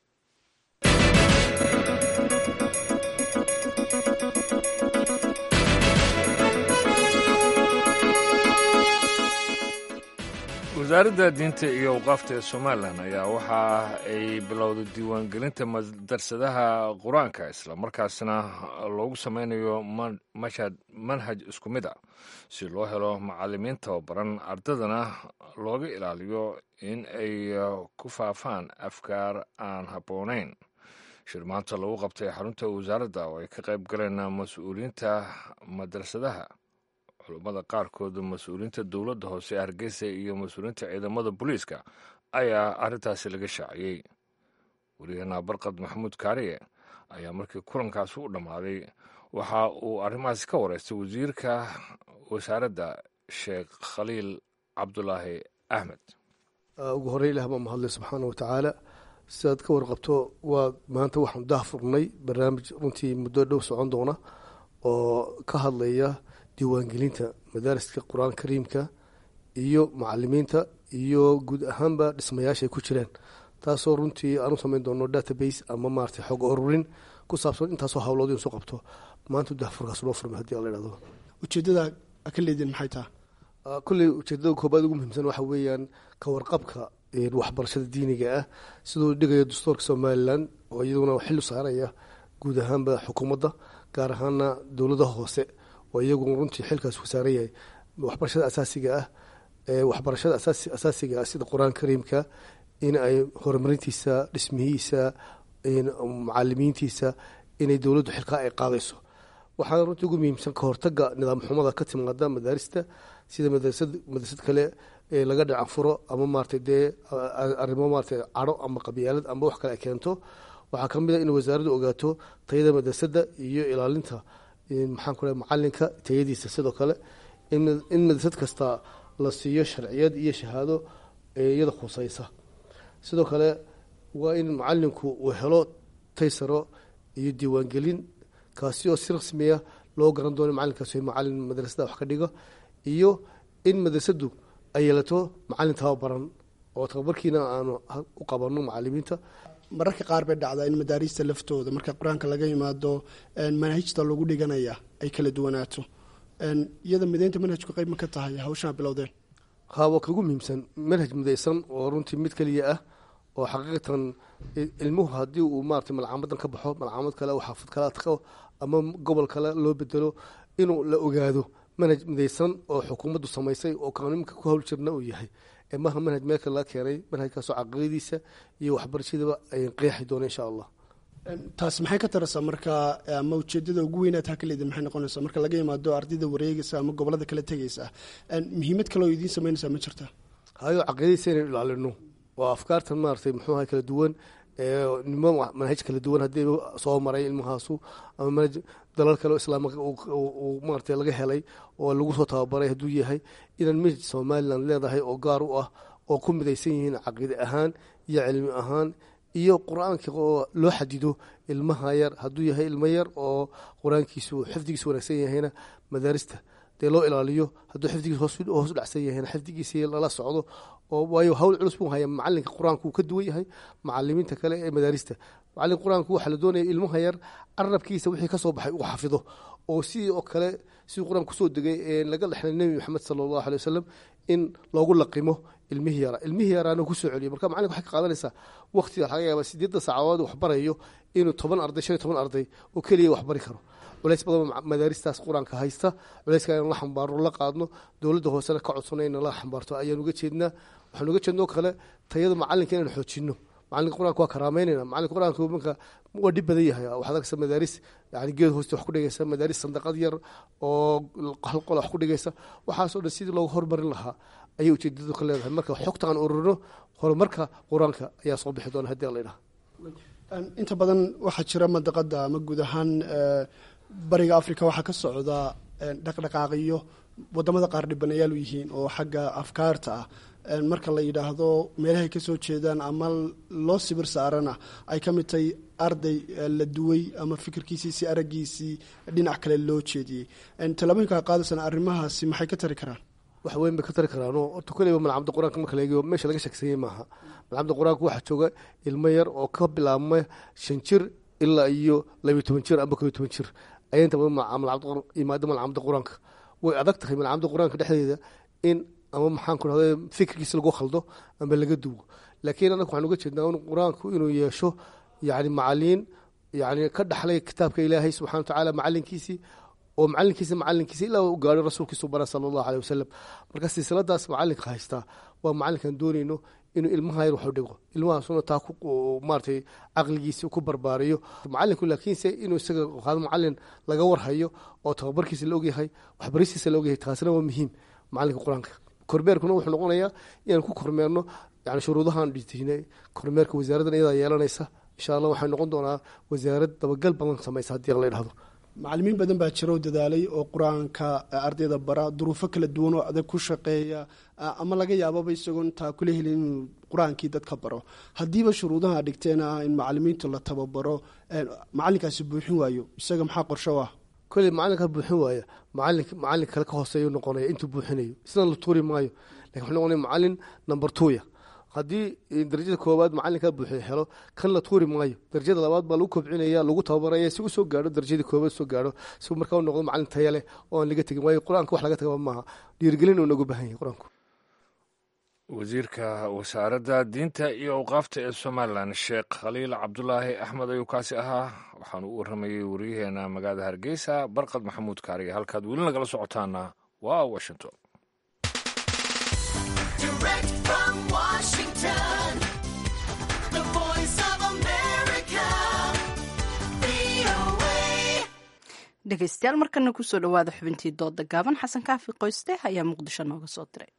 wasaaradda diinta iyo awqaafta ee somalilan ayaa waxa ay bilowday diiwaangelinta madarsadaha qur-aanka islamarkaasna loogu sameynayo mashad manhaj isku mid a si loo helo macalimiin tababaran ardadana looga ilaaliyo in ay ku faafaan afkaar aan habboonayn shir maanta lagu qabtay xarunta wasaaradda oo ay ka qayb galeen mas-uuliyiinta madrasadaha culummada qaarkooda mas-uuliyiinta dowladda hoose ee hargeysa iyo mas-uuliyiinta ciidamada booliiska ayaa arrintaasi laga shaaciyey weliyaheena barqad maxamuud kaariye ayaa markii kulankaasi u dhammaaday waxa uu arrimahaasi ka wareystay wasiirka wasaaradda sheekh khaliil cabdulaahi axmed ugu horey ilah baa mahadlay subxaana wa tacaala sidaad ka warqabto waa maanta waxaanu dah furnay barnaamij runtii muddo dhow socon doona oo ka hadlaya diiwaangelinta madaariska qur-aan kariimka iyo macalimiinta iyo guud ahaanba dhismayaasha ay ku jireen taasoo runtii aan u samayn doono database ama maarata xog ururin ku saabsan intaasoo hawlood soo qabto maanta dahfurkaas loo furmay hadii la ihahdo ujeedada ka leediin maxay taha kulley ujeedada koobaad ugu muhiimsan waxa weeyaan ka warqabka waxbarashada diiniga ah siduu dhigayo dastuurka somalilan oo iyaduna xil saaraya guud ahaanba xukuumadda gaar ahaana dowladaha hoose oo iyagu runtii xilkaas ku saaran yahay waxbarashada asaasiga ah waxbarashada asaasiga ah sida qur-aan kariimka in ay horumarintiisa dhismihiisa macalimiintiisa inay dowladdu xilkaa ay qaadayso waxaana runtii ugu muhiimsan ka hortaga nidaam xumada ka timaada madaarista sida madrasad madrasad kale laga dhacanfuro ama maarata dee arrimo maarata cadho ama qabyaalad ama wax kale ay keento waxaa ka mid a in wasaaraddu ogaato tayada madrasadda iyo ilaalinta maxaan ku macalinka tayadiisa sidoo kale in madrasad kasta la siiyo sharciyad iyo shahaado iyada khuseysa sidoo kale waa in macalinku uu helo taysaro iyo diiwaangelin kaasi oo si rasmiya loo garan doono macalinkaas macalin madrasada wax ka dhigo iyo in madrasadu ay yeelato macalin tababaran oo tababarkiina aanu u qabano macalimiinta mararka qaar bay dhacdaa in madaariista laftooda marka qur-aanka laga yimaado manhajta lagu dhiganaya ay kala duwanaato iyada mideynta manhajku qeyb ma ka tahay hawshaa bilowdeen hawa kagu muhiimsan manhaj midaysan oo runtii mid keliya ah oo xaqiiqatan ilmuhu haddii uu maarata malcaamadan ka baxo malcaamad kale oo xaafad kale adqo ama gobol kale loo bedelo inuu la ogaado manhaj midaysan oo xukuumaddu samaysay oo kaanimka ku hawl jirna uu yahay maha manhaj meel kale laga keenay manhajkaasoo caqidadiisa iyo waxbarashadaba ay qeexi doona insha allah taasi maxay ka taraysaa marka ama ujeedada ugu weynaad ha kaleedi maxay noqonaysaa marka laga yimaado ardayda wareegaysa ama gobolada kala tegaysa muhiimad kale oo idiin sameynaysaa ma jirta hayo caqidadiisa inaynu ilaalino waa afkaartan maaratay muxuu ahay kala duwan nimo manhaj kala duwan haddii soo maray ilmahaasu ama manhaj dalal kale oo islaamka uu maarata laga helay oo lagu soo tababaray hadduu yahay inaan manhaj somalilan leedahay oo gaar u ah oo ku midaysan yihiin caqiide ahaan iyo cilmi ahaan iyo qur-aanka oo loo xadido ilmaha yar hadduu yahay ilmo yar oo qur-aankiisu xifdigiisu wanaagsan yahayna madaarista dee loo ilaaliyo hadduu xifdigiis hoos u dhacsan yahayna xifdigiisi lala socdo oo waayo hawl culus buu haya macalinka qur-aanku uu ka duwan yahay macalimiinta kale ee madaarista macalinka qur-aanku waxaa la doonaya ilmaha yar carabkiisa wixii kasoo baxay uu xafido oo sidii oo kale sidii qur-aan kusoo degay ee laga dhexlay nebi maxamed sala allahu alay wasalam in loogu laqimo ilmihii yaraa ilmihii yaraana kusoo celiyo marka macalinka waxay ka qaadanaysaa waqtiga laga yaaba sideedda saacadood wax barayo inuu toban arday shan iyo toban arday oo keliya wax bari karo culays badan madaaristaas qur-aanka haysta culayska inaan la xambaarno la qaadno dowladda hoosena ka codsano in la xambaarto ayaan uga jeednaa waxaan uga jeednoo kale tayada macalinka inaan xoojino macalinka qur-aanka waa karaameynayna macalinka qur-aanka marka waa dhib badan yahay waxaad arkaysa madaaris yani geed hooste wax ku dhigaysa madaaris sandaqad yar oo hal qola wax ku dhigaysa waxaasoo dhan sidii loogu hormarin lahaa ayay ujeedadu ka leedahay marka xogta aan ururino horumarka qur-aanka ayaa soo bixi doona haddii la idhaha inta badan waxaa jira madaqada ama guud ahaan bariga africa waxaa ka socda dhaqdhaqaaqiyo wadamada qaar dhibanayaal u yihiin oo xagga afkaarta ah marka la yidhaahdo meelahay kasoo jeedaan ama loo sibir saarana ay ka mid tahay arday la duway ama fikirkiisii si aragiisii dhinac kale loo jeediyey talabooyinka qaadaysana arrimahaasi maxay ka tari karaan wax weyn bay ka tari karaano horta koleyba malcamada qur-aanka marka la eegayo meesha laga sheegsanyay maaha malcamada qur-aanka waxaa jooga ilmo yar oo ka bilaabma shan jir ilaa iyo labiyo toban jir amba kobiyo toban jir ayaa inta badan imaada malcamada qur-aanka way adag tahay malcamada qur-aanka dhexdeeda in ama maxaan ku dhahda fikirkiisa lagu khaldo ama laga duwo laakiin anaga waxaan uga jeednaa in qur-aanku inuu yeesho yani macaliin yani ka dhaxlay kitaabka ilaahay subxana watacaala macalinkiisii oo macalinkiisa macalinkiisa ilaa u gaaro rasuulkiisu bara sala allahu aleyh wasalam marka silsiladaas macalinka haystaa waa macalinkaan doonayno inuu ilmaha yar waxu dhigo ilmahaasuna taa maaratay caqligiisi ku barbaariyo macalinku laakiinse inuu isaga qaado macalin laga warhayo oo tababarkiisa la ogyahay waxbaristiisa la ogyahay taasina waa muhiim macalinka qur-aanka kormeerkuna wuxuu noqonayaa inaan ku kormeerno yani shuruudahaan dhijinay kormeerka wasaaraddan iyadaa yeelanaysa insha allah waxay noqon doonaa wasaarad dabagal badan samaysa haddii la idhahdo macalimiin badan baa jira oo dadaalay oo qur-aanka ardayda bara duruufo kala duwan oo adag ku shaqeeya ama laga yaababa isagoo intaa kula helin inuu qur-aankii dadka baro haddiiba shuruudaha dhigteen ah in macalimiinta la tababaro macalinkaasi buuxin waayo isaga maxaa qorsho ah koley macalinka buuxin waaya macalin macalin kale ka hooseeyu noqonaya intuu buuxinayo isna la tuuri maayo lakin wuxuu noqonaya macalin number twoya haddii darajada koowaad macalinkaa buuxiya helo kan la tuuri maayo darajada labaad baa lagu kobcinaya lagu tababaraya si usoo gaaro darajadii koowaad soo gaaro si markaa u noqdo macalin taya leh oo aan laga tegin waayo qur-aanka wax laga tagaba maaha dhiirigelin uu nagu baahan yahay qur-aanku wasiirka wasaaradda diinta iyo awqaafta ee somalilan sheekh khaliil cabdulaahi axmed ayuu kaasi ahaa waxaanu u waramayey wariyaheena magaalada hargeysa barqad maxamuud kaariga halkaad weli nagala socotaana waa washington dhegeystayaal markana kusoo dhawaada xubintii dooda gaaban xasan kaafi qoyste ayaa muqdisho nooga soo diray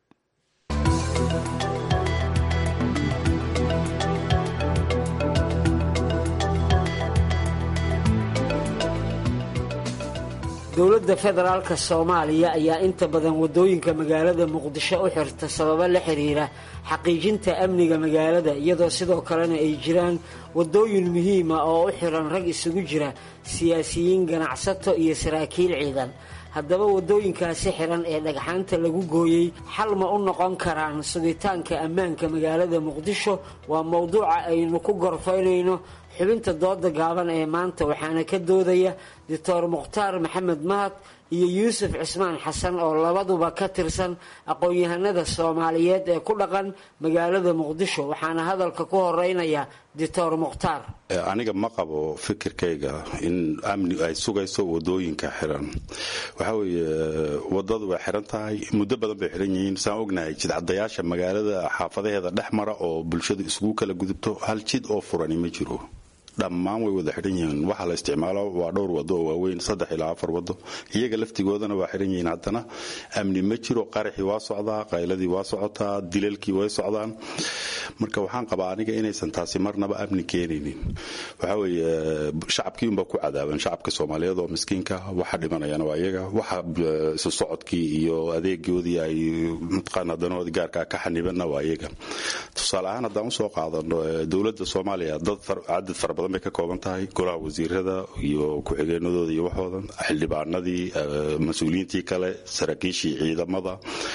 dowladda federaalka soomaaliya ayaa inta badan waddooyinka magaalada muqdisho u xirta sababo la xiriira xaqiijinta amniga magaalada iyadoo sidoo kalena ay jiraan waddooyin muhiima oo u xiran rag isugu jira siyaasiyiin ganacsato iyo saraakiil ciidan haddaba waddooyinkaasi xiran ee dhagxaanta lagu gooyey xal ma u noqon karaan sugitaanka ammaanka magaalada muqdisho waa mowduuca aynu ku gorfaynayno xubinta dooda gaaban ee maanta waxaana ka doodaya doctor mukhtaar maxamed mahad iyo yuusuf cismaan xasan oo labaduba ka tirsan aqoon-yahanada soomaaliyeed ee ku dhaqan magaalada muqdisho waxaana hadalka ku horeynaya doctor mukhtaar aniga ma qabo fikirkayga in amni ay sugayso wadooyinka xiran waxaa weeye wadadu way xiran tahay muddo badan bay xiran yihiin saan ognahay jidcadayaasha magaalada xaafadaheeda dhex mara oo bulshadu isugu kala gudubto hal jid oo furani ma jiro dhammaan way wada xidhan yihiin waxa la isticmaalo waa dhowr wado oo waaweyn saddex ilaa afar wado iyaga laftigoodana waa xidhan yihiin haddana amni ma jiro qaraxii waa socdaa qayladii waa socotaa dilalkii way socdaan marka waxaan qabaa aniga inaysan taasi marnaba amni keenaynin waxaa weeye shacabkii unbaa ku cadaaban shacabka soomaaliyeed oo miskiinka waxa dhimanayana waa iyaga waxa isu socodkii iyo adeegoodii ay mataqaana danahoodii gaarkaa ka xanibanna waa iyaga tusaale ahaan haddaan usoo qaadano dowladda soomaaliya dad cadad fara badan bay ka kooban tahay golaha wasiirada iyo ku-xigeenadooda iyo waxoodan xildhibaanadii mas-uuliyiintii kale saraakiishii ciidamada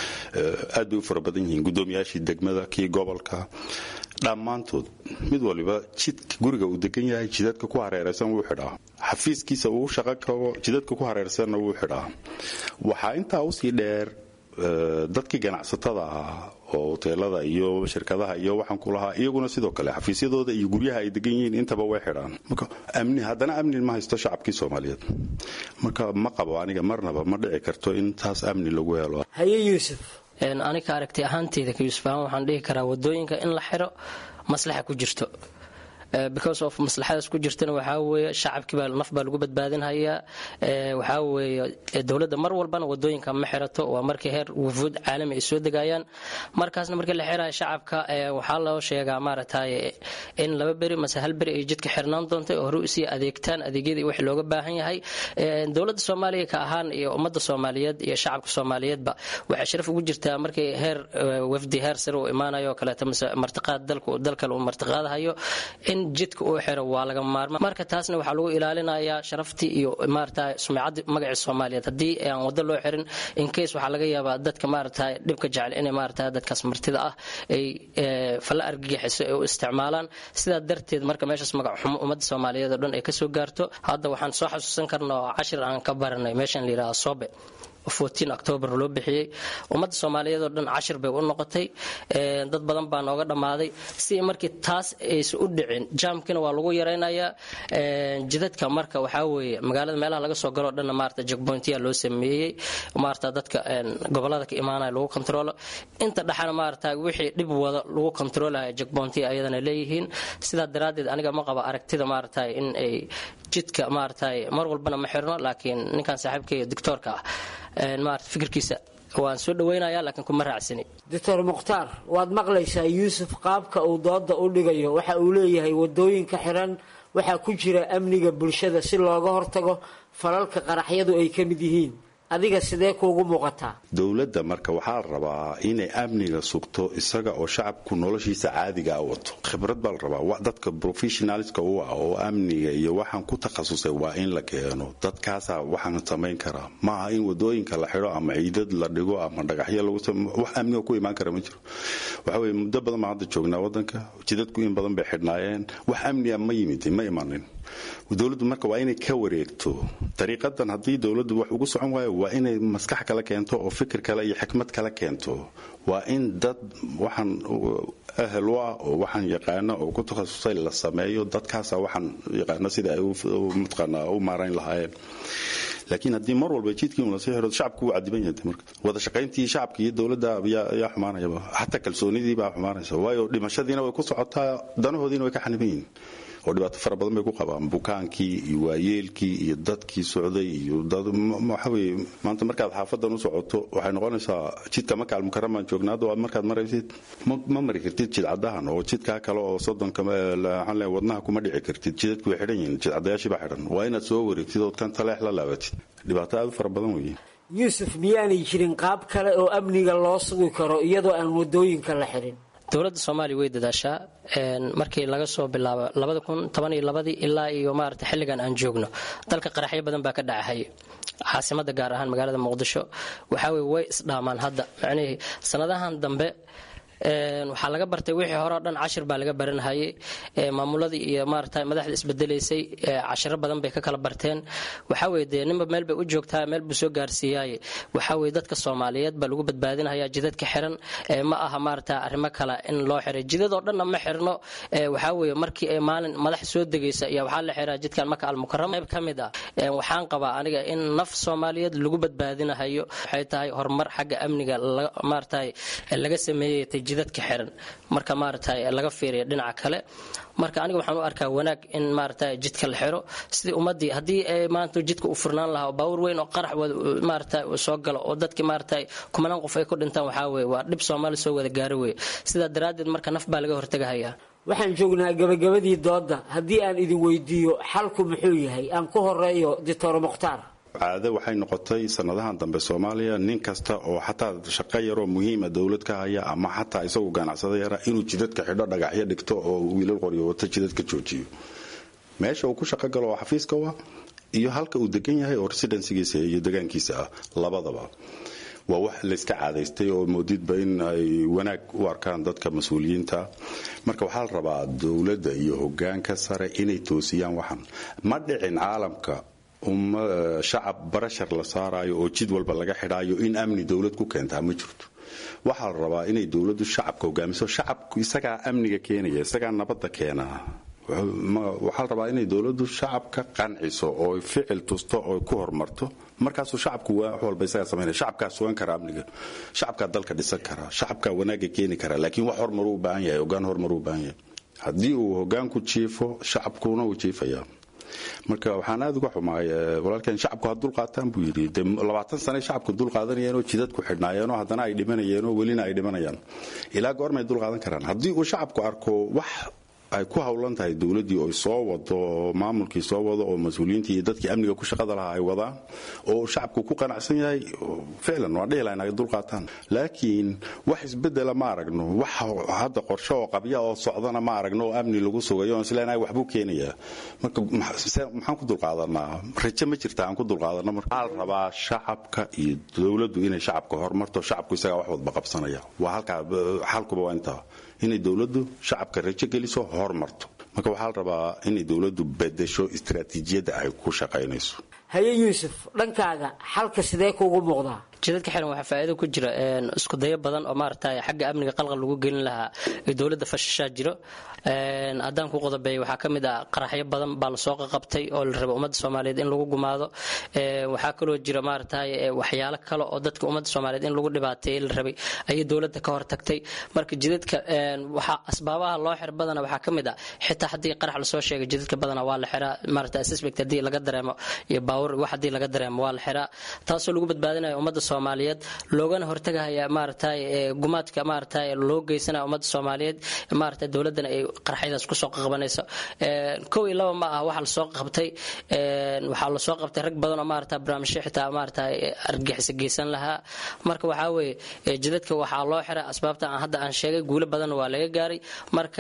aad bay u fara badan yihiin guddoomiyaashii degmada kii gobolka dhammaantood mid waliba jidka guriga uu degan yahay jidadka ku hareeraysan wuu xidhaa xafiiskiisa uu shaqo kabo jidadka ku hareersanna wuu xidhaa waxaa intaa usii dheer dadkii ganacsatada ahaa oo hoteelada iyo shirkadaha iyo waxaan ku lahaa iyaguna sidoo kale xafiisyadooda iyo guryaha ay degan yihiin intaba way xidhaan marka amni haddana amni ma haysto shacabkii soomaaliyeed marka ma qabo aniga marnaba ma dhici karto in taas amni lagu helo haye yuusuf aniga aragti ahaanteyda ka yuusuf ahaan waxaan dhihi karaa wadooyinka in la xiro maslaxa ku jirto because of maslaxadaas ku jirtana waxaa weeye shacabkii baa naf baa lagu badbaadinhayaa waxaa weeye dowladda mar walbana wadooyinka ma xirato waa markii heer wufuud caalami ay soo degayaan markaasna markii la xirayo shacabka waxaa loo sheegaa maaragtay in laba beri mase hal beri ay jidka xirnaan doonto oo hore usii adeegtaan adeegyadii wixii looga baahan yahay dowladda soomaaliya ka ahaan iyo ummadda soomaaliyeed iyo shacabka soomaaliyeedba waxay sharaf ugu jirtaa markii heer wafdi heer sare uu imaanayo oo kaleeto mase martiqaad dalkale uu martiqaadahayo in jidka uu xiro waa laga maarma marka taasna waxaa lagu ilaalinayaa sharaftii iyo maarata sumcadii magacii soomaaliyeed haddii aan wado loo xirin incase waxaa laga yaabaa dadka maarata dhibka jecel inay maarata dadkaas martida ah ay falla argagixiso ay u isticmaalaan sidaa darteed marka meeshaas magac xumo ummadda soomaaliyeed oo dhan ay kasoo gaarto hadda waxaan soo xasuusan karnaa oo cashir aan ka baranay meeshan la yidhaha sobe octoobar loo bixiyey ummadda soomaaliyeed oo dhan cashir bay u noqotay dad badan baa nooga dhammaaday si markii taas aysan u dhicin jaamkina waa lagu yaraynayaa jidadka marka waxaa weeye magaalada meelaha laga soo galoo dhanna maarata jegbointiya loo sameeyey maarata dadka gobolada ka imaanaya lagu kontrolo inta dhexana maarata wixii dhib wada lagu kontroolaya jegbointiya ayadana leeyihiin sidaa daraaddeed aniga ma qaba aragtida maarata in ay jidka maarata mar walbana ma xirno laakiin ninkan saaxiibkay doctoorka ah maarata fikirkiisa waan soo dhaweynaya laakiin kuma raacsani doctor mukhtaar waad maqlaysaa yuusuf qaabka uu dooda u dhigayo waxa uu leeyahay wadooyinka xiran waxaa ku jira amniga bulshada si looga hortago falalka qaraxyadu ay ka mid yihiin adiga sidee kuugu muuqataa dowladda marka waxaa la rabaa inay amniga sugto isaga oo shacabku noloshiisa caadigaa wato khibrad baa la rabaa dadka professionalska u ah oo amniga iyo waxaan ku takhasusay waa in la keeno dadkaasaa waxaan samayn karaa maaha in wadooyinka la xidho ama ciidad la dhigo ama dhagaxyo lagu wax amniga ku imaan kara ma jiro waxa weye muddo badan baan hadda joognaa wadanka jidadku in badan bay xidhnaayeen wax amniga ma yimid ma imanin dowladdu marka waa inay ka wareegto dariiqadan haddii dowladdu wax ugu socon waayo waa inay maskax kala keento oo fikir kale iyo xikmad kala keento waa in dad waxaan ahel u ah oo waxaan yaqaana oo ku takhasusay la sameeyo dadkaasa waxaan yaqaana sida ay mataqaana u maarayn lahaayeen laakiin haddii mar walba jidkii un lasii xiro shacabku wuu cadiban yahay marka wada shaqayntii shacabka iyo dowladda yaa xumaanayaba xataa kalsoonidii baa xumaanaysa waayo dhimashadiina way ku socotaa danahoodiina way ka xaniban yihiin oo dhibaato fara badan bay ku qabaan bukaankii iyo waayeelkii iyo dadkii socday iyo waxa weye maanta markaad xaafadan u socoto waxay noqonaysaa jidka makaal mukaramaan joognaa hadda markaad maraysid ma mari kartid jidcadahan oo jidkaa kale oo soddonka waxaan leeyahay wadnaha kuma dhici kartid jidadku way xidhan yihiin jidcadayaashii baa xidhan waa inaad soo wareegtid ood kan taleex la laabatid dhibaato aad u fara badan weeye yuusuf miyaanay jirin qaab kale oo amniga loo sugi karo iyadoo aan wadooyinka la xidhin dowladda soomaaliya way dadaashaa markii laga soo bilaabo labada kun toban iyo labadii ilaa iyo maarata xilligan aan joogno dalka qaraxyo badan baa ka dhacahay caasimada gaar ahaan magaalada muqdisho waxaa weye way isdhaamaan hadda macnihii sanadahan dambe waxaa laga bartay wixii hore o dhan cashir baa laga baranhayay maamuladii iyo maarata madaxda isbedelaysay cashiro badan bay ka kala barteen waxaa weye dee ninba meel bay u joogtaa meel buu soo gaarsiiyaaye waxaa weye dadka soomaaliyeed baa lagu badbaadinhayaa jidadka xiran ma aha maarata arrimo kale in loo xiray jidadoo dhanna ma xirno waxaa weye markii ay maalin madax soo degaysa ayaa waxaa la xiraa jidkan maka almukarama qayb ka mid ah waxaan qabaa aniga in naf soomaaliyeed lagu badbaadinahayo waxay tahay horumar xagga amniga maarata laga sameeyay jidadka xiran marka maarata laga fiiriya dhinaca kale marka aniga waxaan u arkaa wanaag in maarata jidka la xiro sidii ummadii haddii maanta jidka u furnaan lahaa baawur weyn oo qarax maarata soo galo oo dadkii maarata kumanaan qof ay ku dhintaan waxaa weye waa dhib soomaali soo wada gaari weye sidaa daraaddeed marka naf baa laga hortagahayaa waxaan joognaa gabagabadii doodda haddii aan idin weydiiyo xalku muxuu yahay aan ku horeeyo doctor mukhtaar caado waxay noqotay sanadahan dambe soomaaliya nin kasta oo xataa shaqo yaroo muhiima dowlad ka haya ama xataa isagu ganacsada yara inuu jidadka xidho dhagaxyo dhigto oo wiilal qoryo wato jidadka joojiyo meesha uu ku shaqo galo oo xafiiska wa iyo halka uu degan yahay oo residensigiisa iyo degaankiisa ah labadaba waa wax layska caadaystay oo moodidba in ay wanaag u arkaan dadka mas-uuliyiinta marka waxaa la rabaa dowladda iyo hogaanka sare inay toosiyaan waxan ma dhicin caalamka shacab barashar la saaraayo oo jid walba laga xidhaayo in amni dowlad ku keentaa ma jirto waxaa la rabaa inay dowladdu shacabka hogaamiso shacabku isagaa amniga keenaya isagaa nabadda keenaa waxaa la rabaa inay dowladdu shacabka qanciso oo ficil tusto oo ku horumarto markaasuu shacabku wax walba isagaa samaynaya shacabkaa sugan kara amniga shacabkaa dalka dhisan kara shacabkaa wanaaga keeni kara laakiin wax horumar u baahan yahay hogaan horumar u baahan yahay haddii uu hogaanku jiifo shacabkuna uu jiifayaa marka waxaan aad uga xumaay walaalkeen shacabku ha dulqaataan buu yidhi de labaatan sane shacabku dulqaadanayeenoo jidadku xidhnaayeenoo haddana ay dhimanayeenoo welina ay dhimanayaan ilaa goormay dulqaadan karaan haddii uu shacabku arko wax ay ku howlan tahay dowladdii oo soo wado maamulkii soo wado oo mas-uuliyiintii iyo dadkii amniga ku shaqada lahaa ay wadaan oo shacabku ku qanacsan yahay ficlan waa dhihi lahayn ay dulqaataan laakiin wax isbedela ma aragno wax hadda qorshe oo qabya oo socdana ma aragno oo amni lagu sugayo on isleenahay waxbuu keenayaa marka maxaan ku dulqaadanaa rajo ma jirta aan ku dulqaadano marka waxaa la rabaa shacabka iyo dowladdu inay shacabka horumarto shacabku isagaa wax wadba qabsanaya waa halkaa xalkuba waa intaa inay dowladdu shacabka rajo geliso hormarto marka waxaa la rabaa inay dowladdu bedesho istaraatiijiyadda ay ku shaqaynayso haye yuusuf dhankaaga xalka sidee kuugu muuqdaa jidadka xiran waxaa faa'iido ku jira isku dayo badan oo maaragtay xagga amniga qalqal lagu gelin lahaa ee dowladda fashashaa jiro haddaan ku qodobeeyo waxaa ka mid ah qaraxyo badan baa lasoo qaqabtay oo la rabo ummadda soomaaliyeed in lagu gumaado waxaa kaloo jira maaragtay waxyaalo kale oo dadka ummadda soomaaliyeed in lagu dhibaateeyey la rabay ayay dowladda ka hortagtay marka jidadka waxaa asbaabaha loo xir badana waxaa ka mid ah xitaa haddii qarax lasoo sheegay jidadka badana waa la xiraa maaragtay suspect haddii laga dareemo iyo baawur wax haddii laga dareemo waa la xiraa taasoo lagu badbaadinayo ummadda soomaaliyeed loogana hortagahaya maaragtay gumaadka maaragtay loo geysanaya ummadda soomaaliyeed maaragtay dowladdana ay qaraxyadaas kusoo qabanayso kow iyo laba ma ah waxa lasoo qabtay waxaa lasoo qabtay rag badan oo maaragtay barnaamijyo xitaa maaragtay argixisa geysan lahaa marka waxaa weeye jidadka waxaa loo xiray asbaabta aan hadda aan sheegay guulo badan waa laga gaaray marka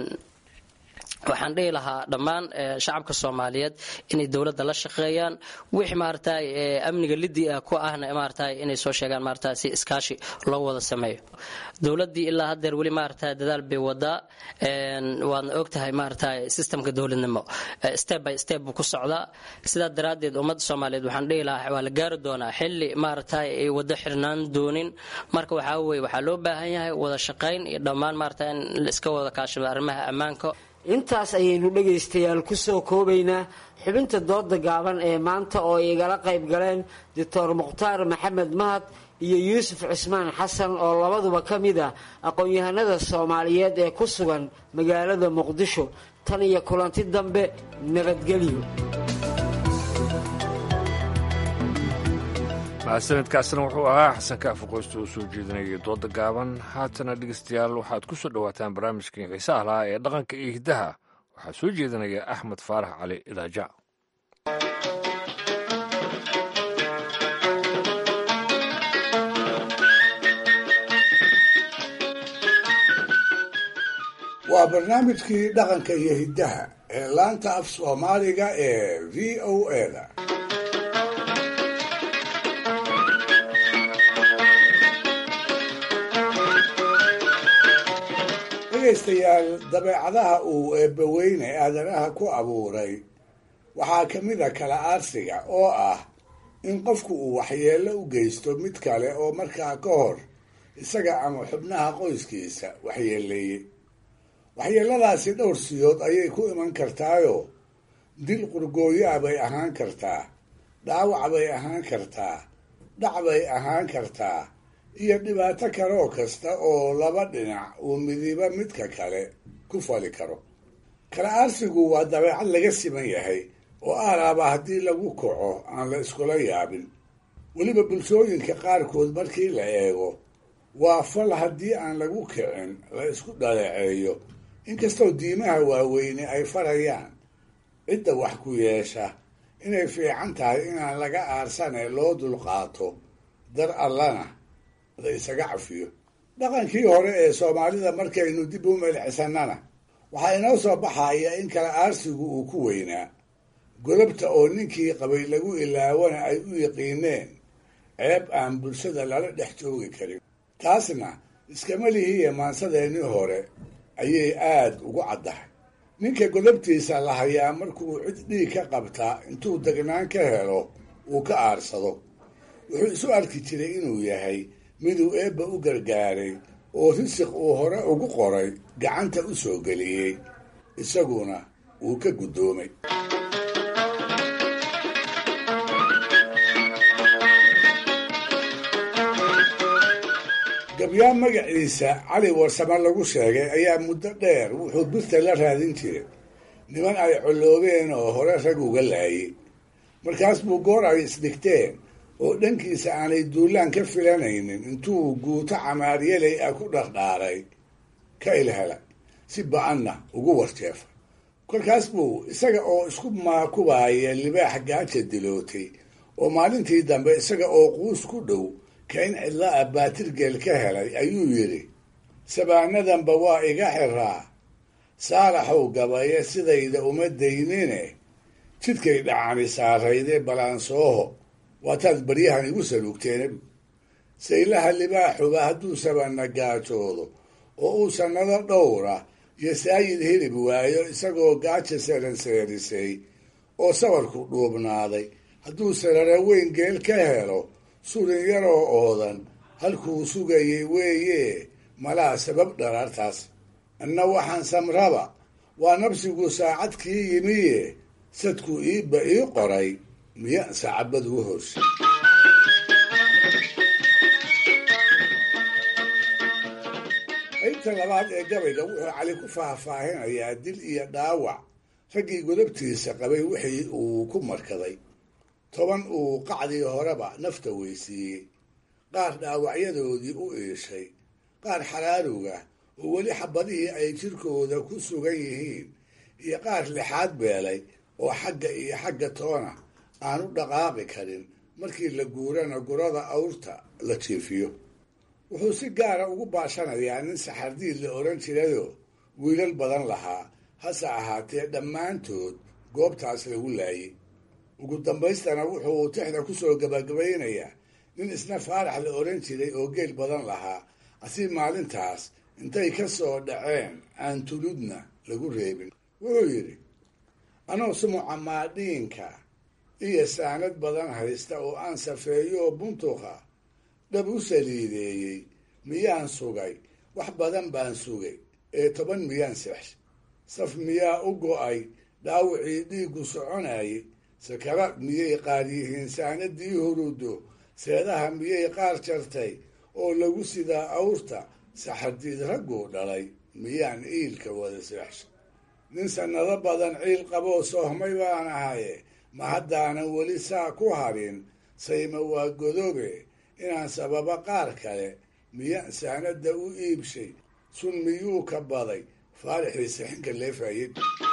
waxaan dhihi lahaa dhammaan shacabka soomaaliyeed inay dowladda la shaqeeyaan wixii maaragtay amniga lidii ah ku ahna maaragtay inay soo sheegaan maaragtay si iskaashi loo wada sameeyo dowladdii ilaa haddeer weli maaragtay dadaal bay wadaa waadna ogtahay maaragtay systemka dowladnimo step by step buu ku socdaa sidaa daraaddeed ummadda soomaaliyeed waxaan dhihi lahaa waa la gaari doonaa xilli maaragtay ay wado xirnaan doonin marka waxaa weye waxaa loo baahan yahay wada shaqayn iyo dhammaan maaragtay in la iska wada kaashado arrimaha ammaanka intaas ayaynu dhegaystayaal ku soo koobaynaa xubinta dooda gaaban ee maanta oo igala qayb galeen doctor mukhtaar maxamed mahad iyo yuusuf cismaan xasan oo labaduba ka mid ah aqoon-yahanada soomaaliyeed ee ku sugan magaalada muqdisho tan iyo kulanti dambe nabadgelyo mahadsanidkaasna wuxuu ahaa xasan kaafi qoysta oo soo jeedinayay dooda gaaban haatana dhegeystayaal waxaad ku soo dhowaataan barnaamijkii xiisaha lahaa ee dhaqanka iyo hiddaha waxaa soo jeedinaya axmed faarax cali idaaja waa barnaamijkii dhaqanka iyo hiddaha ee laanta af soomaaliga ee v o eda dhegaystayaal dabeecadaha uu eebbaweyne aadanaha ku abuuray waxaa ka mid a kala aarsiga oo ah in qofku uu waxyeello u geysto mid kale oo markaa ka hor isaga ama xubnaha qoyskiisa waxyeeleeyey waxyeelladaasi dhowr siyood ayay ku iman kartaayoo dil qurgooyaa bay ahaan kartaa dhaawac bay ahaan kartaa dhac bay ahaan kartaa iyo dhibaato kaloo kasta oo laba dhinac uu midiba midka kale ku fali karo kala aarsigu waa dabeecad laga siman yahay oo aalaaba haddii lagu kaco aan la iskula yaabin weliba bulshooyinka qaarkood markii la eego waa fal haddii aan lagu kicin la isku dhaleeceeyo inkastoo diimaha waaweyne ay farayaan cidda wax ku yeesha inay fiican tahay inaan laga aarsane loo dulqaato dar allana la isaga cafiyo dhaqankii hore ee soomaalida markaynu dib u melcisannana waxaa inoo soo baxaya in kala aarsigu uu ku weynaa godobta oo ninkii qabay lagu ilaawana ay u yiqiineen ceeb aan bulshada lala dhex joogi karin taasna iskama lihiiya maansadeennii hore ayay aad ugu caddahay ninka godobtiisa la hayaa markuu cid dhiig ka qabtaa intuu degnaan ka helo uu ka aarsado wuxuu isu arki jiray inuu yahay miduu eebba u gargaaray oo risiq uu hore ugu qoray gacanta u soo geliyey isaguna wuu ka guddoomay gabyaan magaciisa cali warsame lagu sheegay ayaa muddo dheer wuxuu birta la raadin jiray niman ay colloobeen oo hore rag uga laayay markaas buu goor ay isdhigteen oo dhankiisa aanay duulaan ka filanaynin intuu guuto camaaryaley ah ku dhardhaaray ka ilhela si ba-anna ugu warjeefa kolkaas buu isaga oo isku maakubaaya libaax gaaja dilootay oo maalintii dambe isaga oo quus ku dhow kain cidla ah baatirgeel ka helay ayuu yidhi sabaanadanba waa iga xiraa saalaxow gabaye sidayda uma daynine jidkay dhacani saarayde balaansooho waataad baryahan igu saluugteen saylaha libaaxuba hadduu sabanna gaajoodo oo uu sannado dhowra iyo saayid hilib waayo isagoo gaaja seranseerisay oo sabarku dhuubnaaday hadduu sarara weyn geel ka helo surin yaroo oodan halkuu sugayay weeye malaa sabab dharaartaas anna waxaan samraba waa nabsigu saacad kii yimiye sadku iibba ii qoray miya saacabadu u horsay qaybta labaad ee gabayga wuxuu cali ku faahfaahinayaa dil iyo dhaawac raggii godobtiisa qabay wixii uu ku markaday toban uu qacdii horeba nafta weysiiyey qaar dhaawacyadoodii u iishay qaar xaraaruga oo weli xabadihii ay jirkooda ku sugan yihiin iyo qaar lixaad beelay oo xagga iyo xagga toona aan u dhaqaaqi karin markii la guurana gurada awrta la jiifiyo wuxuu si gaara ugu baashanayaa nin saxardiid la odhan jirayoo wiilal badan lahaa hase ahaatee dhammaantood goobtaas lagu laayay ugu dambaystana wuxuu tixda ku soo gabagabaynayaa nin isna faarax la odhan jiray oo geel badan lahaa asi maalintaas intay ka soo dhaceen aan tuludna lagu reebin wuxuu yidhi anoo sumuca maadhiinka iyo saanad badan haysta oo aan safeeyooo buntuqa dhab u saliideeyey miyaan sugay wax badan baan sugay ee toban miyaan sex saf miyaa u go'ay dhaawacii dhiiggu soconayay sakaraad miyay qaar yihiin saanadii hurudo seedaha miyay qaar jartay oo lagu sidaa awrta saxardiid ragguu dhalay miyaan iilka wada seexsha nin sannado badan ciil qaboo soohmay baan ahaye ma haddaanan weli saa ku harin sayma waa godobe inaan sababa qaar kale miyaan saanadda u iibshay sun miyuu ka baday faarixii sixinka leefayay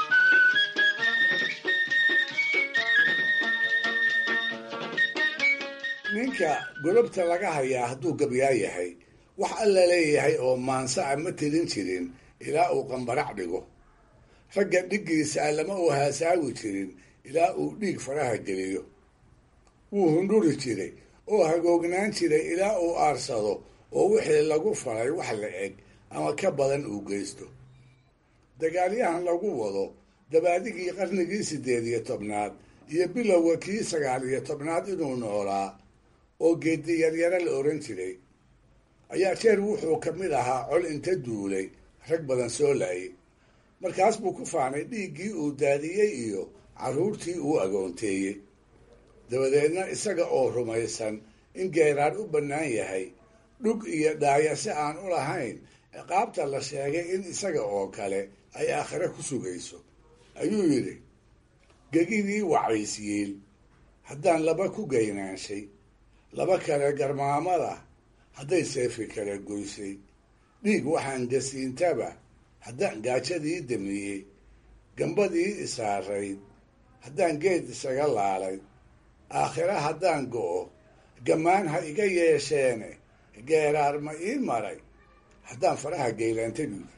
ninka godobta laga hayaa hadduu gabyaa yahay wax alla leeyahay oo maansa a ma tirin jirin ilaa uu qambarac dhigo ragga dhiggiisa lama uu haasaawi jirin ilaa uu dhiig faraha geliyo wuu hundhuri jiray oo hagoognaan jiray ilaa uu aarsado oo wixii lagu falay wax la eg ama ka badan uu geysto dagaalyahan lagu wado dabaadigii qarnigii siddeed iyo tobnaad iyo bilowga kii sagaal iyo tobnaad inuu noolaa oo geedi yaryaro la oran jiray ayaa jeer wuxuu ka mid ahaa col inta duulay rag badan soo laayay markaas buu ku faanay dhiiggii uu daadiyey iyo carruurtii uu agoonteeyey dabadeedna isaga oo rumaysan in geeraar u bannaan yahay dhug iyo dhaaya si aan u lahayn ciqaabta la sheegay in isaga oo kale ay aakhire ku sugayso ayuu yidhi gegidii wacaysyiil haddaan laba ku gaynaanshay laba kale garmaamada hadday seefi kale goysay dhiig waxaan gasiintaba haddaan gaajadii damiyey gambadii isaarayd haddaan geed isaga laalay aakhire haddaan go'o gammaan ha iga yeesheene geeraar ma ii maray haddaan faraha geylaantay buudi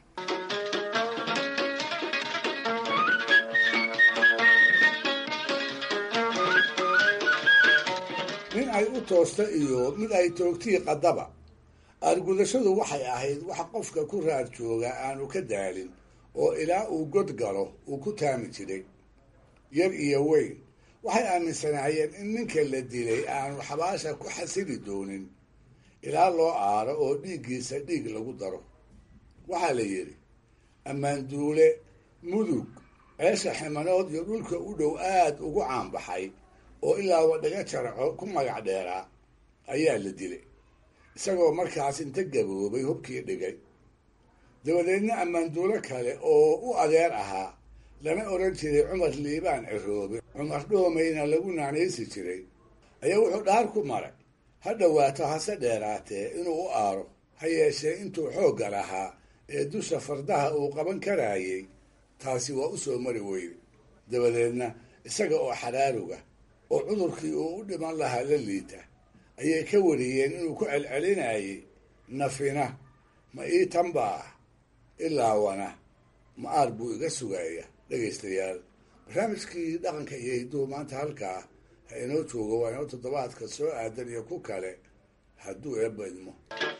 nin ay u toosta iyo mid ay toogtii qaddaba aargudashadu waxay ahayd wax qofka ku raad jooga aanu ka daalin oo ilaa uu god galo uu ku taami jiray yar iyo weyn waxay aaminsanaayeen in ninka la dilay aanu xabaasha ku xasili doonin ilaa loo aaro oo dhiiggiisa dhiig lagu daro waxaa la yidhi ammaanduule mudug ceesha ximanood iyo dhulka u dhow aad ugu caanbaxay oo ilaa wadhaga jarco ku magac dheeraa ayaa la dilay isagoo markaas inta gaboobay hubkii dhigay dabadeedna ammaanduulo kale oo u adeer ahaa lana odhan jiray cumar liibaan ciroobe cumar dhoomayna lagu naanaysi jiray ayaa wuxuu dhaar ku maray ha dhowaato hase dheeraatee inuu u aaro ha yeeshee intuu xoogga lahaa ee dusha fardaha uu qaban karaayay taasi waa u soo mari weyne dabadeedna isaga oo xaraaruga oo cudurkii uu u dhiman lahaa la liita ayay ka wariyeen inuu ku celcelinayay nafina ma ii tanba ah ilaawana ma aar buu iga sugaya dhegaystayaal barnaamijkii dhaqanka iyo hidduhu maanta halkaa ha inoo joogo waa inoo toddobaadka soo aadan iyo ku kale hadduu eebba idmo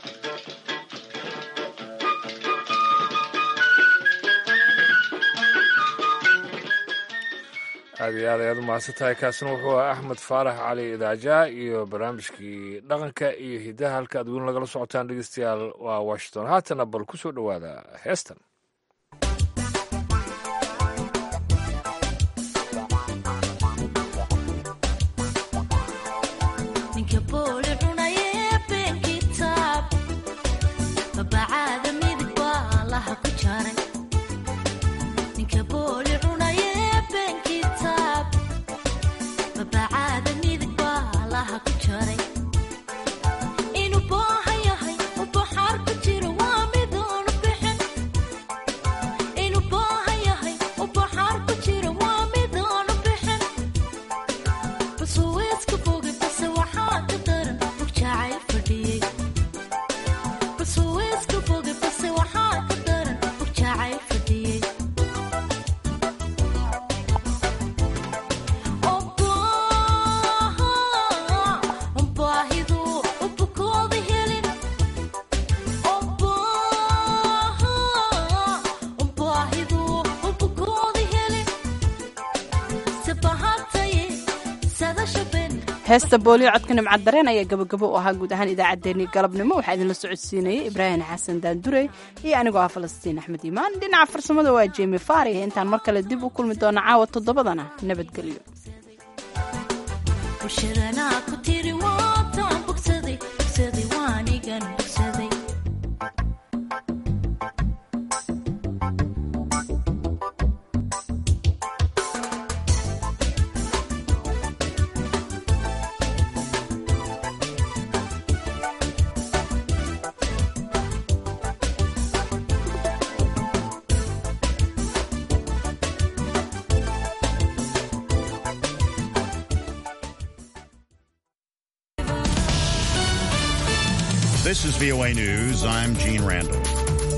aad iyo aad ayaad u mahadsantahay kaasina wuxuu ahaa axmed faarax cali idaaja iyo barnaamijkii dhaqanka iyo hiddaha halka aad weli nagala socotaan dhegeystayaal waa washington haatana bal ku soo dhowaada heestan heesta booliyo codka nimcad dareen ayaa gabagabo u ahaa guud ahaan idaacaddeenii galabnimo waxaa idinla socodsiinayay ibraahim xasan daandurey iyo anigoo ah falastiin axmed iimaan dhinaca farsamada waa jemi fari intaan mar kale dib u kulmi doono caawa toddobadana nabadgelyo This is VOA News. I'm Gene Randall.